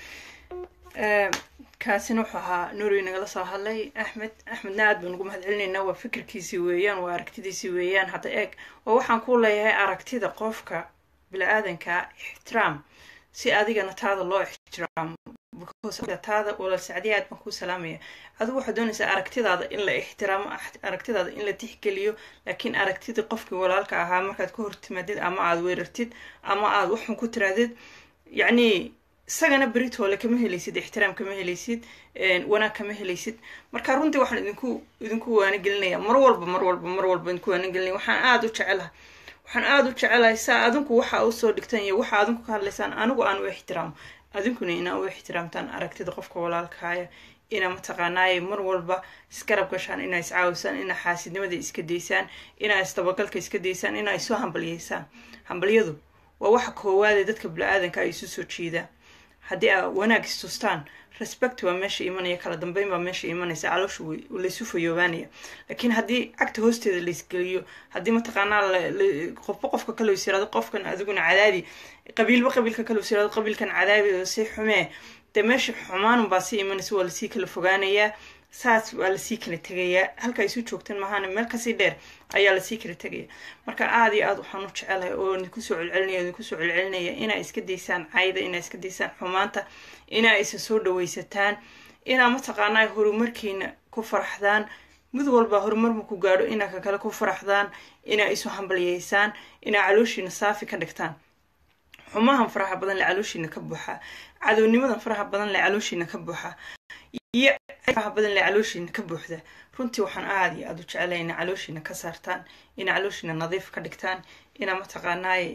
Ee, kaasina wuxuu ahaa nuuri nagala soo hadlay axmed axmedna aad baan ugu mahad celinaynaa waa fikirkiisii weeyaan waa aragtidiisii weeyaan hadda eeg oo waxaan ku leeyahay aragtida qofka bini-aadanka ixtiraam si adigana taada loo ixtiraamo because taada walaal sacdiya aad baan kuu salaamaya adigu waxaad doonaysaa aragtidaada in la ixtiraamo ax- aragtidaada in la tixgeliyo laakiin aragtidii qofkii walaalka ahaa markaad ka hortimaadid ama aad weerartid ama aad waxun ku tiraadid yacni isagana beritoole kama helaysid ixtiraam kama helaysid een, wanaag kama helaysid marka runtii waxaan idinku idinku waanigelinaya mar walba mar walba mar walba idinku waanigelinaya waxaan aada u jecelahay waxaan aada u jecelahay saa adinku waxa usoo dhigtan iyo waxa adinku ka hadlaysaan anigu aan u ixtiraamo adinkuna inaa u ixtiraamtaan aragtida qofka walaalkaaya inaa mataqaanaaye mar walba isgarab gashaan inaa iscaawisaan inaa xaasidnimada iska daysaan inaa isdabagalka iska daysaan inaa isu hambalyeysaan hambalyadu waa waxa koowaadee dadka bini-aadanka ay isu soo jiidaan haddii aa wanaag istustaan respect waa meesha imanaya kala dambeyn baa meesha imanaysa caloosha way- laysu fayoobaanaya laakiin haddii cagta hoosteeda laysgeliyo haddii mataqaanaa la- la- qofba qofka kale is yirahdo qofkan adiguna cadaadi qabiilba qabiilka kale is yirahdo qabiilkan cadaabi oo si xumee dee meesha xumaanun baa sii imanaysa waa lasii kala fogaanayaa saas waa lasii kala tegayaa halka isu joogteen mahaana meel kasii dheer ayaa lasii kala tegaya marka aada iyo aada waxaan u jecelahay oo idinku soo celcelinaya idinku soo celcelinaya inaa iska daysaan cayda inaa iska daysaan xumaanta inaa isa soo dhawaysataan inaa mataqaanaa horumarkiina ku faraxdaan mid walba horumar maku gaadho inaa ka kale ku faraxdaan inaa isu hambalyeysaan inaa calooshiina saafi ka dhigtaan xumahan faraha badan le calooshiina ka buuxa cadownimadan faraha badan le calooshiina ka buuxa iyo faraha badan le calooshiina ka buuxda runtii waxaan aada iyo aada u jecelahay inaa calooshiina ka saartaan inaa calooshiina nadiif ka dhigtaan inaa mataqaanaay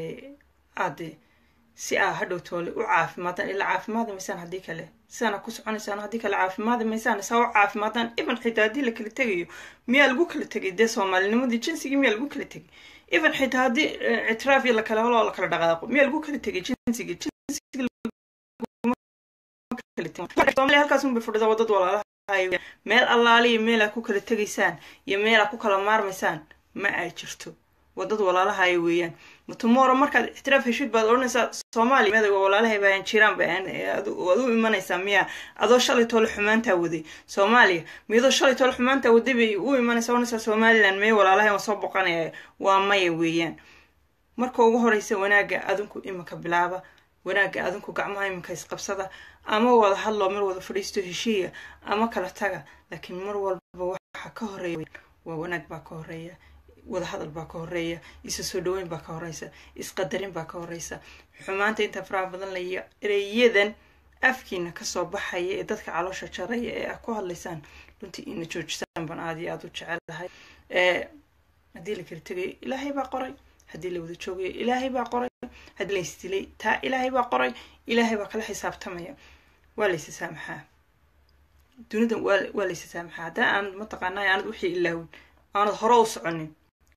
aade si aa hadhow toole u caafimaadaan ilaa caafimaadi maysaan haddii kale sidaana ku soconaysaan haddii kale caafimaadi maysaan saa u caafimaadaan even xitaa haddii la kala tegayo miyaa lagu kala tegay dee soomaalinimadii jinsigii miyaa lagu kala tegay even xitaa haddii ictiraaf iyo lakala holo la kala dhaqaaqo miyaa lagu kala tegay jinsigii soomaaliya halkaas unbay fadhida wadad walaalaha meel allaaliya meel aad ku kala tegaysaan iyo meel aad ku kala maarmaysaan ma ay jirto wadad walaalahaaya weeyaan tomorrow markaad ixtiraaf heshid baad odhanaysaa soomaaliya meda walaalahay baan jiraan baan waad u imanaysaa miya adoo shalay toole xumaantaa waday soomaaliya miyadoo shalay toole xumaantaa waday bay u imanaysaa odhanaysaa somaliland mee walaalahay waan soo boqanaya waa maya weeyaan marka ugu horeysa wanaagga adinku iminka bilaaba wanaagga adinku gacmaha iminka isqabsada ama wada hadloo mar wada fadhiisto heshiiya ama kala taga laakiin mar walba waxa ka horeeya waa wanaag baa ka horeeya wada hadal baa ka horeeya isa soo dhaweyn baa ka horeysa isqadarin baa ka horeysa xumaanta inta faraha badan laya ereyadan afkiina kasoo baxaya ee dadka caloosha jaraya ee aad ku hadlaysaan runtii ina joojisaan baan aad iyo aada u jecelahay haddii la kala tegayo ilaahay baa qoray haddii la wada joogayo ilaahay baa qoray haddii la isdilay taa ilaahay baa qoray ilaahay baa kala xisaabtamaya waa laysa saamaxaa dunidan waa waa laysa saamaxaa haddana aanad mataqaanaa aanad wixii ilaawin aanad hore u soconin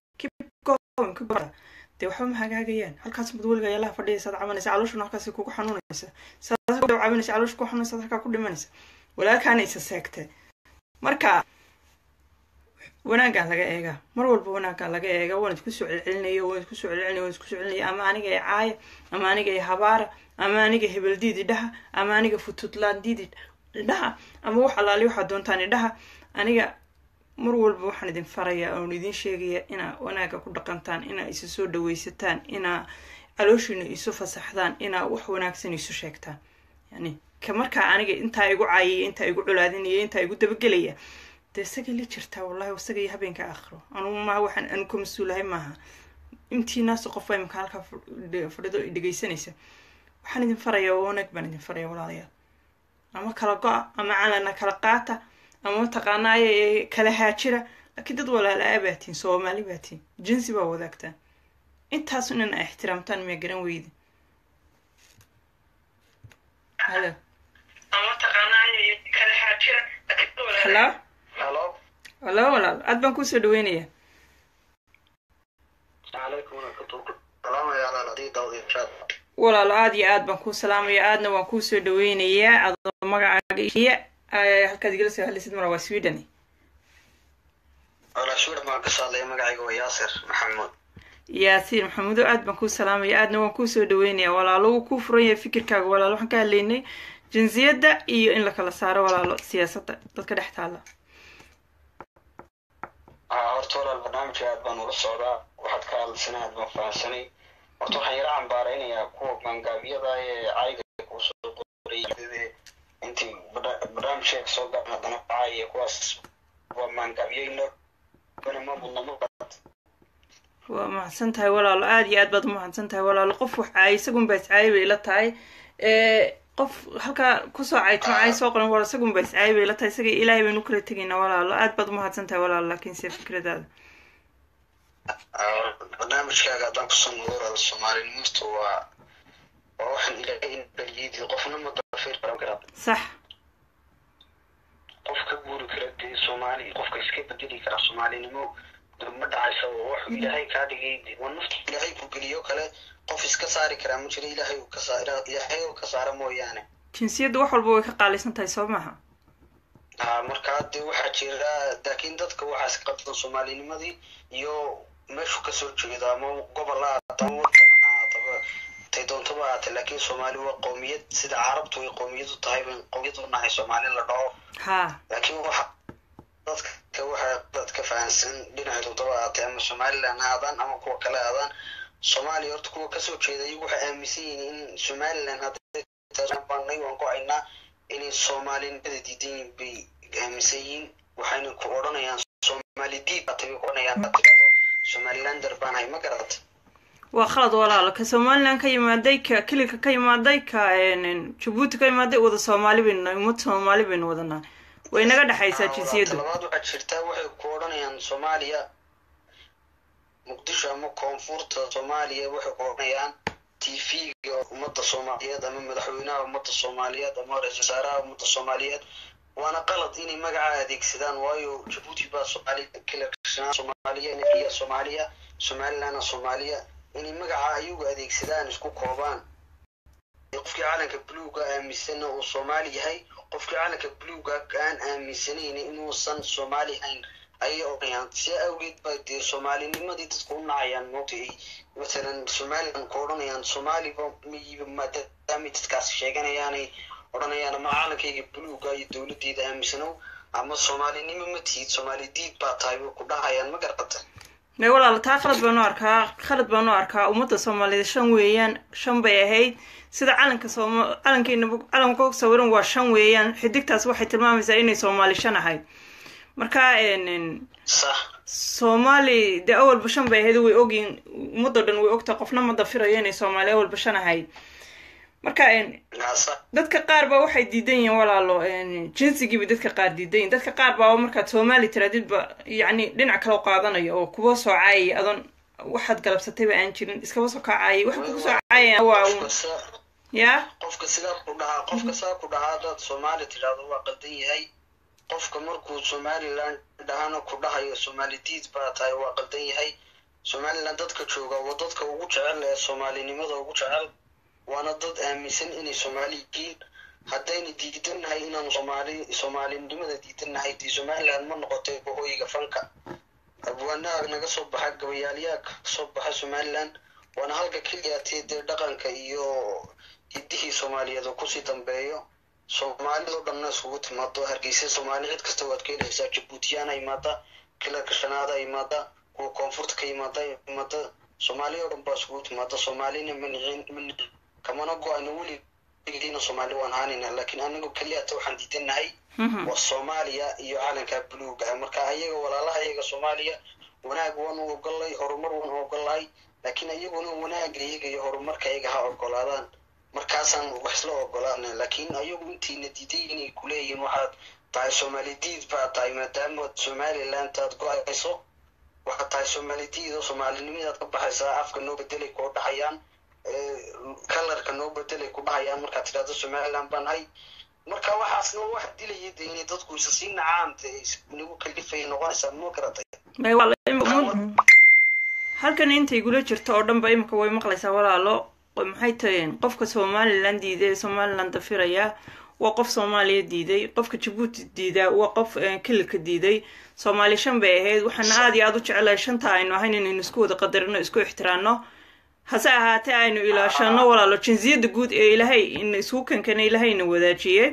dee waxba ma hagaagayaan halkaas mad weliga ayaalaha fadhiyaysaad cabanaysa calooshuna halkaas kugu xanuunaysa saad cabanaysa caloosh ku xanuunaysa halkaa ku dhimanaysa walaalkaana isa seegtay marka wanaaggaa laga eegaa mar walba wanaaggaa laga eega waan isku soo celcelinaya waan isku soo celcelinaya waan isku soo celinaya ama aniga ee caaya ama aniga ee habaara ama aniga hebeldiid idhaha ama aniga fututlaandiid idhaha ama wax alaali waxaad doontaan idhaha aniga mar walba waxaan idin farayaa oon idin sheegaya inaa wanaagga ku dhaqantaan inaa isu soo dhawaysataan inaa calooshiina isu fasaxdaan inaa wax wanaagsan isu sheegtaan yani ka markaa aniga intaa igu caayaya intaa igu colaadinaya intaa igu dabagelaya dee isagay la jirtaa wallahi isagay habeenka aakhiro anugu maaha waxaan anu ka mas-uulahay maaha intii naas qofa imika halkaa fadhido dhegaysanaysa waxaan idin farayaa wanaag baan idin faraya walaalayaal ama kala go-a ama calana kala qaata ama mataqaanaaye kala haajira laakiin dad walaalaa baatiin soomaali baatiin jinsi baa wadaagtaan intaasu inan a ixtiraamtaan miya garan weydi halo halo halo halo walaal aad baan kusoo dhaweynayaa calaykum waraxmatullahi salaamaya alaal adii daawad inshaad walaalo aada iyo aad baan kuu salaamaya aadna waan kuusoo dhaweynayaa adoo magacaaga iyo halkaad igala soo hadlaysid mara waa sweden walaa shuur maan ka saadlaya magacayga waa yaasir maxamuud yaasiin maxamuudo aad baan kuu salaamaya aadna waan kuusoo dhaweynayaa walaalo wuu kuu furan yahay fikirkaaga walaalo waxaan ka hadlaynay jinsiyadda iyo in la kala saaro walaalo siyaasadda dadka dhex taalla horta walaal barnaamijka aad baan ula socdaa waxaad ka hadlaysana aad baan fahamsanay horta waxaan yara cambaaraynayaa kuwa maangaabiyada ee cayga kuusoo qoray intii barnaamijka kasoo garan haddana kacaya kuwaas waa maangaabiyo ma mudna ma waa mahadsan tahay walaalo aada iyo aad baad umahadsan tahay walaalo qof wax caay isagunbaa iscaayay bay ila tahay qof halkaa kusoo caytama caay soo qoran wal isagunbaa iscaayay bay ila tahay isaga ilaahay baynu kala tegaynaa walaalo aad baad umahadsan tahay walaalo laakiin se fikradaada barnaamijkaaga haddaan kusoo nogoorada soomaalinimasta waa waa waxaan ilaahay in baliyadii qofna ma dafir qaran karaa sax qof ka guuri kara dee soomaali qofka iska bedeli kara soomaalinimo ma dhacaysa wuxuu ilaahay kaa dhigay waa nafta ilaahay ku geliyo kale qof iska saari karaa ma jiro ilaahay uu ka saara ilaahay uu ka saara mooyaane jinsiyadda wax walba way ka qaalaysan tahay soo maaha ha markaa dee waxaa jira laakiin dadka waxaas qabsan soomaalinimadii iyo meeshu kasoo jeedo ama gobol ha aata ama wadan ha aataba tay doontaba ahaatee laakiin soomaali waa qowmiyad sida carabtu ay qowmiyadu tahay ban qowmiyad u nahay soomaali la dhaho ha laakiin waxa dadka waxaa dadka fahansan dhinaca doodaba ahaatee ama somaliland ha aadaan ama kuwa kale aadaan soomaaliya horta kuwa kasoo jeeda iyagu waxay aaminsan yihiin in somaliland hadbanay waan go-aynaa inay soomaalinimada diidan yihiin bay aaminsan yihiin waxayna ku odhanayaan soomaali diid baatay bay ku odhanayaan baad tidhahdo somalilander baan hay ma garata waa khalad walaalo ka somaliland ka yimaaday ka kililka ka yimaaday ka jabuuti ka yimaaday wada soomaali baynu nahay ummad soomaali baynu wadanaa way naga dhexaysaa jinsiyaddu labaad waxaa jirtaa waxay ku odhanayaan soomaaliya muqdisho ama koonfurta soomaaliya waxay ku odhanayaan t v-ga ummadda soomaaliyeed ama madaxweynaha ummadda soomaaliyeed ama ra-isul wasaaraha ummadda soomaaliyeed waana qalad inay magaca adeegsadaan waayo jabuuti baa soomaaliya kilirkashnaa soomaaliya nafiya soomaaliya somalilandna soomaaliya inay magaca ayagu adeegsadaan isku koobaan qofkii calanka buluuga aaminsanna uu soomaali yahay qofkii calanka buluuga aan aaminsanayn inuusan soomaali hayn ayay odhanayaan si awgeed ba dee soomaalinimadii dadku u nacayaan moogta ay masalan somaliland ku odhanayaan soomaaliba miyiba maadaamay dadkaasi sheeganayaanay odhanayaan ama calankayga buluuga iyo dowladdeeda aaminsanow ama soomaalinimo ma tihid soomaali diid baa tahay way ku dhahayaan ma garqata may walaalo taa khalad baan u arkaa khalad baan u arkaa ummadda soomaaliyeed shan weeyaan shan bay ahayd sida calanka sooma calankeena calanka ku sawiran waa shan weeyaan xidigtaas waxay tilmaamaysaa inay soomaali shan ahayd marka sax soomaali dee awalba shan bay ahayd way ogyiin ummadoo dhan way ogtaa qofna ma dafirayo inay soomaali awalba shan ahayd marka sax dadka qaar baa waxay diidan yihiin walaalo jinsigiiba dadka qaar diidan yihin dadka qaar baa markaad soomaali tiraadidba yacni dhinac kale qaadanayo oo kuwa soo caayay adoon waxaad galabsatayba aan jirin iskaba soo kacaayay waxa kugu soo caayaya waa qofka sa- ya qofka sidaa ku dhahaa qofka saa ku dhahaa haddaad soomaali tidhaahdo waa qaldan yahay qofka markuu somaliland dhahana ku dhahayo soomaali diid baa tahay waa qaldan yahay somaliland dadka jooga waa dadka ugu jecel ee soomaalinimada ugu jecel waana dad aaminsan inay soomaali yihiin haddayna diidannahay inaanu soomaali soomaalinimada diidannahay dee somaliland ma noqotay bohooyiga fanka abwaanaha naga soo baxa gabayaalyaha ka soo baxa somaliland waana halka keliyaatee dee dhaqanka iyo hiddihii soomaaliyeed oo kusii dambeeyo soomaalidoo dhanna isugu timaado hargeysa soomaali cid kasta waad ka helaysaa jabuutiyaana imaada kilarka shanaada imaada kuwa koonfurta ka imaada imaada soomaali oo dhan baa isugu timaada soomaalina ma nicin ma nicin kamana go-ayno weligeena soomaali waan haanayna laakiin anagu keliyaata waxaan diidanahay waa soomaaliya iyo calanka buluuga ah marka ayaga walaalaha iyaga soomaaliya wanaag waan u ogolay horumar waan u ogolahay laakiin iyaguna wanaaga iyaga iyo horumarka iyaga ha ogolaadaan markaasaan wax isla ogolaana laakiin ayagu intiina diiday inay kuleeyihiin waxaad tahay soomaali diid baa tahay maadaama somaliland aad go-ayso waxaad tahay soomaali diid oo soomaalinimadaad ka baxaysaa afka noo bedelay koo dhahayaan kalarka noo bedelay ku dhahayaan markaad tidhahdo somaliland baan hay marka waxaasna wax dilaya de inay dadku isa sii nacaan de nagu kalifaya noqonaysaa ma garatay may walaalo im- halkan inta igula jirto oo dhanba imika way maqlaysaa walaalo maxay tahay qofka somaliland diiday ee somaliland dafiraya waa qof soomaaliya diiday qofka jabuuti diidaa waa qof kililka diiday soomaali shan bay ahayd waxaana aada iyo aada u jecelahay shanta aynu ahayn inaynu isku wada qadarino isku ixtiraano hase ahaatee aynu ilaashano walaalo jinsiyadda guud ee ilaahay in isku kankana ilaahayna wadaajiyey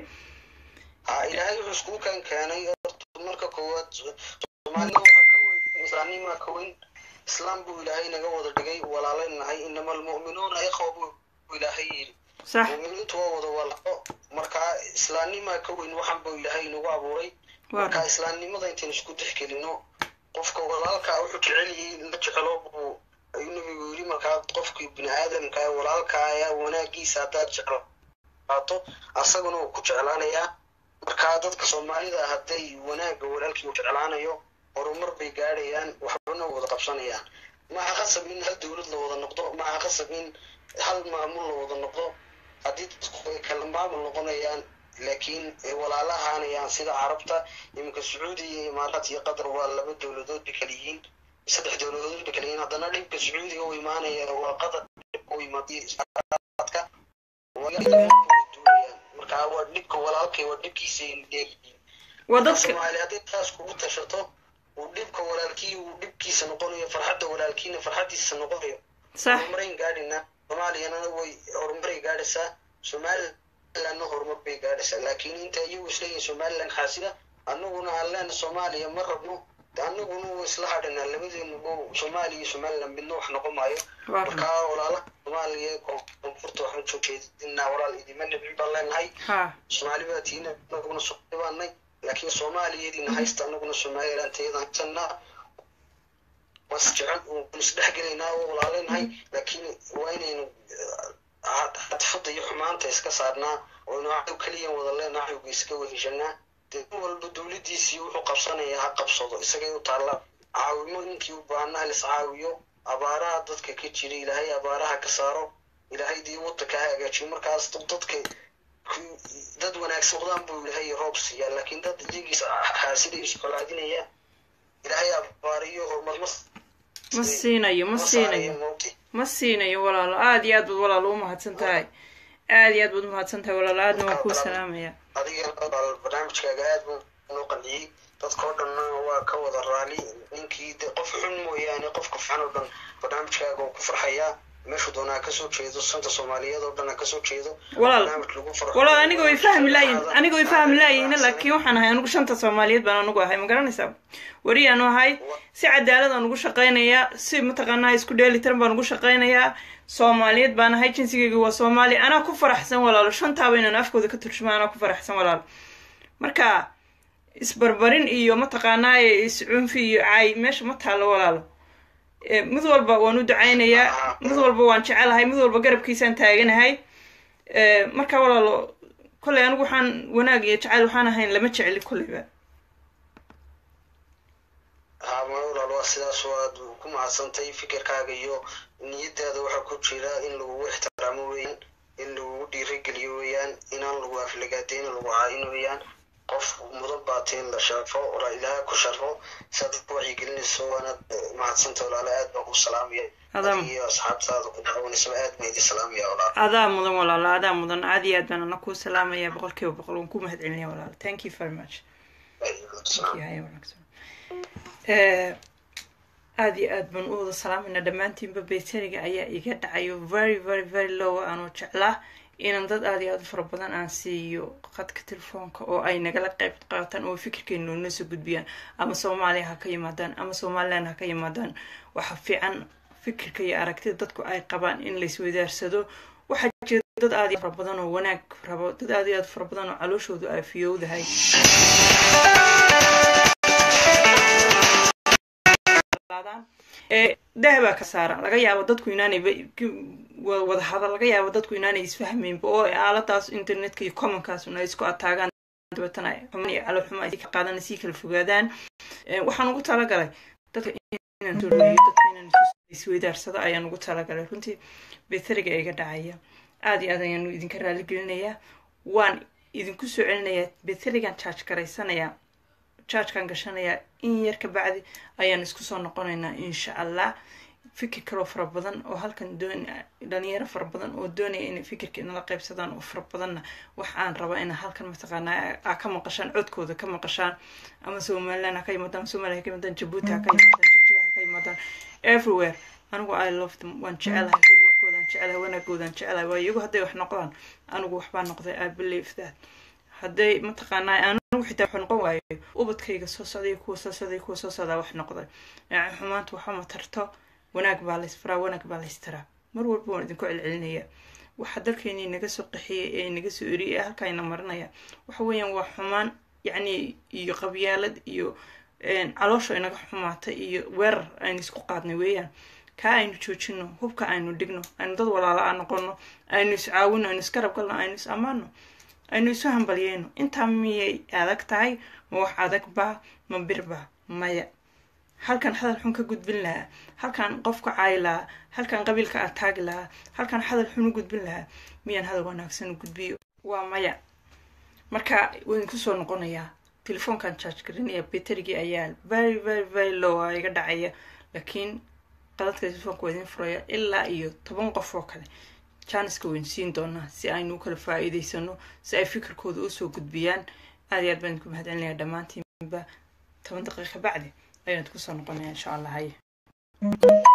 ha ilaahay wuxuu iskugu kan keenay horta marka koowaad soomaalida waxaa ka weyn islaamnimaa ka weyn islaam buu ilaahay naga wada dhigay walaalay nahay inama almu'minuuna ikhwa buu ilaahay yidhi sax mu'miniintu waa wada walaalo marka islaamnimaa ka weyn waxan buu ilaahay nagu abuuray waa marka islaamnimada intaynu isku dexgelino qofka walaalkaa wuxuu jecel yahay la jecelo buu ayuu nabigu yidhi markaa qofkii bini aadamka ee walaalka ayaa wanaagiisa haddaad jeclaato asaguna uu ku jeclaanayaa marka dadka soomaalida hadday wanaagga walaalkii uu jeclaanayo horumar bay gaadhayaan waxbana wada qabsanayaan maaha qasab in hal dowlad la wada noqdo maaha qasab in hal maamul la wada noqdo haddii dadku ay kala maamul noqonayaan laakiin ay walaalahaanayaan sida carabta iminka sacuudi iyo imaaraat iyo qatar waa laba dowladood bay kala yihiin saddex dowladood bay kala yihiin haddana dhibka sacuudiga u imaanaya waa qatar dhibka u imaadiya imaaraadka duulayaan marka waa dhibka walaalkay waa dhibkiisa ay leeyihiin waa dadka dadka soomaali hadday taas kugu tashato uu dhibka walaalkii uu dhibkiisa noqonayo farxadda walaalkiina farxaddiisa noqonayo sax horumarayn gaadhina soomaaliyana way horumaray gaadhaysaa somalilandna horumar bay gaadhaysaa laakiin inta iyagu isleeyihin somaliland xaasida annaguna aan leena soomaaliya ma rabno de annaguna waa isla hadhinaa labadeenuba soomaaliya iyo somaliland midna wax noqon maayo waa markaa walaalaha soomaaliya ee koonfurta waxaan soo jeedinaa walaal idima nabci baan leenahay ha soomaali baa tiina anaguna soomaali baanay laakiin soomaaliyadiina haysta anaguna somaliland tayadaan haysanaa was jecel waan isdhexgelaynaa oo walaaleynahay laakiin waa inaynu cadfada iyo xumaanta iska saarnaa oo inu cadow keliya wada leenaa cadowga iska weheshanaa dee nin walba dowladiisii wuxuu qabsanaya ha qabsado isagay u taalla caawimo ninkii u baahana halis caawiyo abaaraha dadka ka jira ilaahay abaaraha ka saaro ilaahay dii wadanka ha hagaajiyo markaas dadka dad wanaagsan wadaan buu ilaahay roob siiyaa laakiin dad iyagiis xaasiday iscolaadinaya ilaahay abaariyo horumar ma ma siinayo ma siinayo mawti ma siinayo walaalo aada iyo aad baad walaalo u mahadsan tahay aada iyo aad baad umahadsantahay walaal aadna waan kuu salaamaya adiga walaal barnaamijkaaga aad buu noo qanciyey dadkao dhanna waa ka wada raali ninkii de qof xun mooyaane qofka fican oo dhan barnaamijkaaga oo ku farxayaa meeshuu doonaa kasoo jeedo santa soomaaliyeed oo dhan ha kasoo jeedo walaal barnaamij lagu farxo walaal aniga way fahmi laayihin aniga way fahmi laayihin laakiin waxaan ahay anigu shanta soomaaliyeed baan anigu ahay ma garanaysaa weriyaanu ahay si cadaalad aan ugu shaqaynayaa si mataqaanaa isku dheelitiran baan ugu shaqaynayaa soomaaliyeed baan ahay jinsigeyga waa soomaali anaa ku faraxsan walaalo shantaaba inaan afkooda ka turjuma anaa ku faraxsan walaalo marka isbarbarin iyo mataqaanaa iscunfi iyo caay meesha ma taalo walaalo Eh, mid walba waan u ducaynayaa mid walba waan jecelahay mid walba garabkiisaan taaganahay Eh, marka walaalo kolley anigu waxaan wanaag iyo jacayl waxaan ahayn lama jecli kolleyba haa ma walaal waa sidaas waad ku mahadsantay fikirkaaga iyo niyadaada waxaa ku jira in lagugu ixtiraamo weeyaan in lagugu dhiirigeliyo weeyaan inaan lagu aflagaadeyn lagu caayin weeyaan qof mudan baatay in la sharfo walaa ilaaha ku sharfo saad dadka wacyigelinayso waanaad mahadsanta walaala aad baan ku salaamaya Adam. adiga iyo asxaabtaada ku dacwanaysaba aad baan idin salaamaya walaal adaa mudan walaalo adaa mudan aad iyo aad baan ana kuu salaamaya boqol kiiba boqol waan ku mahad celinaya walaalo thank you very much yahay wanaagsan Eh, aad iyo aad baan u wada salaamayna dhammaantiinba baytariga ayaa iga dhacayo very very very low aanoo jeclaa inaan dad aad iyo aad u fara badan aan siiyo qadka telefoonka oo ay nagala qayb qaataan oo fikirkeena noona soo gudbiyaan ama soomaaliya ha ka yimaadaan ama somaliland ha ka yimaadaan waxa fiican fikirka iyo aragtida dadku ay qabaan in laiswadaarsado waxaa jira dad aad iyo fara badan oo wanaag rabo dad aad iyo aad fara badan oo calooshoodu ay fiyowdahay ee dahabaa ka saaran laga yaabo dadku inaanay wada hadal laga yaabo dadku inaanay isfahmaynba oo aaladaas internetka iyo commonkaasuna ay isku ataagaan dabeetana xuman iyo calo xumo ay ka qaadan sii kala fogaadaan Eh, waxaan ugu talagalay dadka inaan soo dhaweeyo dadka inaan isu- isweydaarsado ayaan ugu talagalay runtii beteriga iga dhacaya aada iyo aad ayaanu idinka raali gelinayaa waan idinku soo celinayaa beterigan charge garaysanayaa chargekan gashanayaa in yar ka bacdi ayaan isku soo noqonaynaa insha allah fikir kaloo fara badan oo halkan doon dhalinyaro fara badan oo doonaya inay fikirka inala qaybsadaan oo fara badanna wax aan rabaa ina halkan mataqaanaa aa ka maqashaan codkooda ka maqashaan ama somaliland ha ka yimaadaan ama somaliya ha ka yimaadaan jabuuti ha ka yimaadaan jigjiga ha ka yimaadaan everywhere anigu i love them waan jecelahay horumarkoodaan jecelahay wanaagoodan jecelahay waayo iyagu hadday wax noqdaan anigu waxbaa noqday i believe that hadday mataqaanaa anigu xitaa wax noqon waayo ubadkayga soo socday kuwa soo socday kuwa soo socdaa wax noqday yani xumaanta waxa ma tarto wanaag baa laysfaraa wanaag baa laystaraa mar walba waan idinku celcelinaya waxa dalkeeni naga soo qaxiyay ee naga soo eriyay ee halkaayna marinaya waxa weeyaan waa xumaan yacni iyo qabyaalad iyo caloosha inaga xumaatay iyo weerar aynu isku qaadnay weeyaan kaa aynu joojino hubka aynu dhigno aynu dad walaala a noqono aynu iscaawino aynu iskarab galno aynu is ammaano aynu isu hambalyeyno intaa miyay adag tahay ma wax adag baa ma bir baa maya halkan hadal xun ka gudbin lahaa halkan qofka caayi lahaa halkan qabiilka ataagi lahaa halkan hadal xun u gudbin lahaa miyaan hadal wanaagsan u gudbiyo waa maya marka waan kusoo noqonayaa telefoonkan charge garinaya beterigii ayaa very very very low a iga dhacaya laakiin qadadka telefoonka waa idin furaya ilaa iyo toban qof oo kale janiska wayn siin doonaa si aynu u kala faa-iideysano si ay fikirkooda usoo gudbiyaan aad iyo aad baan idinku mahadcelinaya dhammaantiinba toban daqiiqa bacdi ayaan idinku soo noqonaya insha allah haye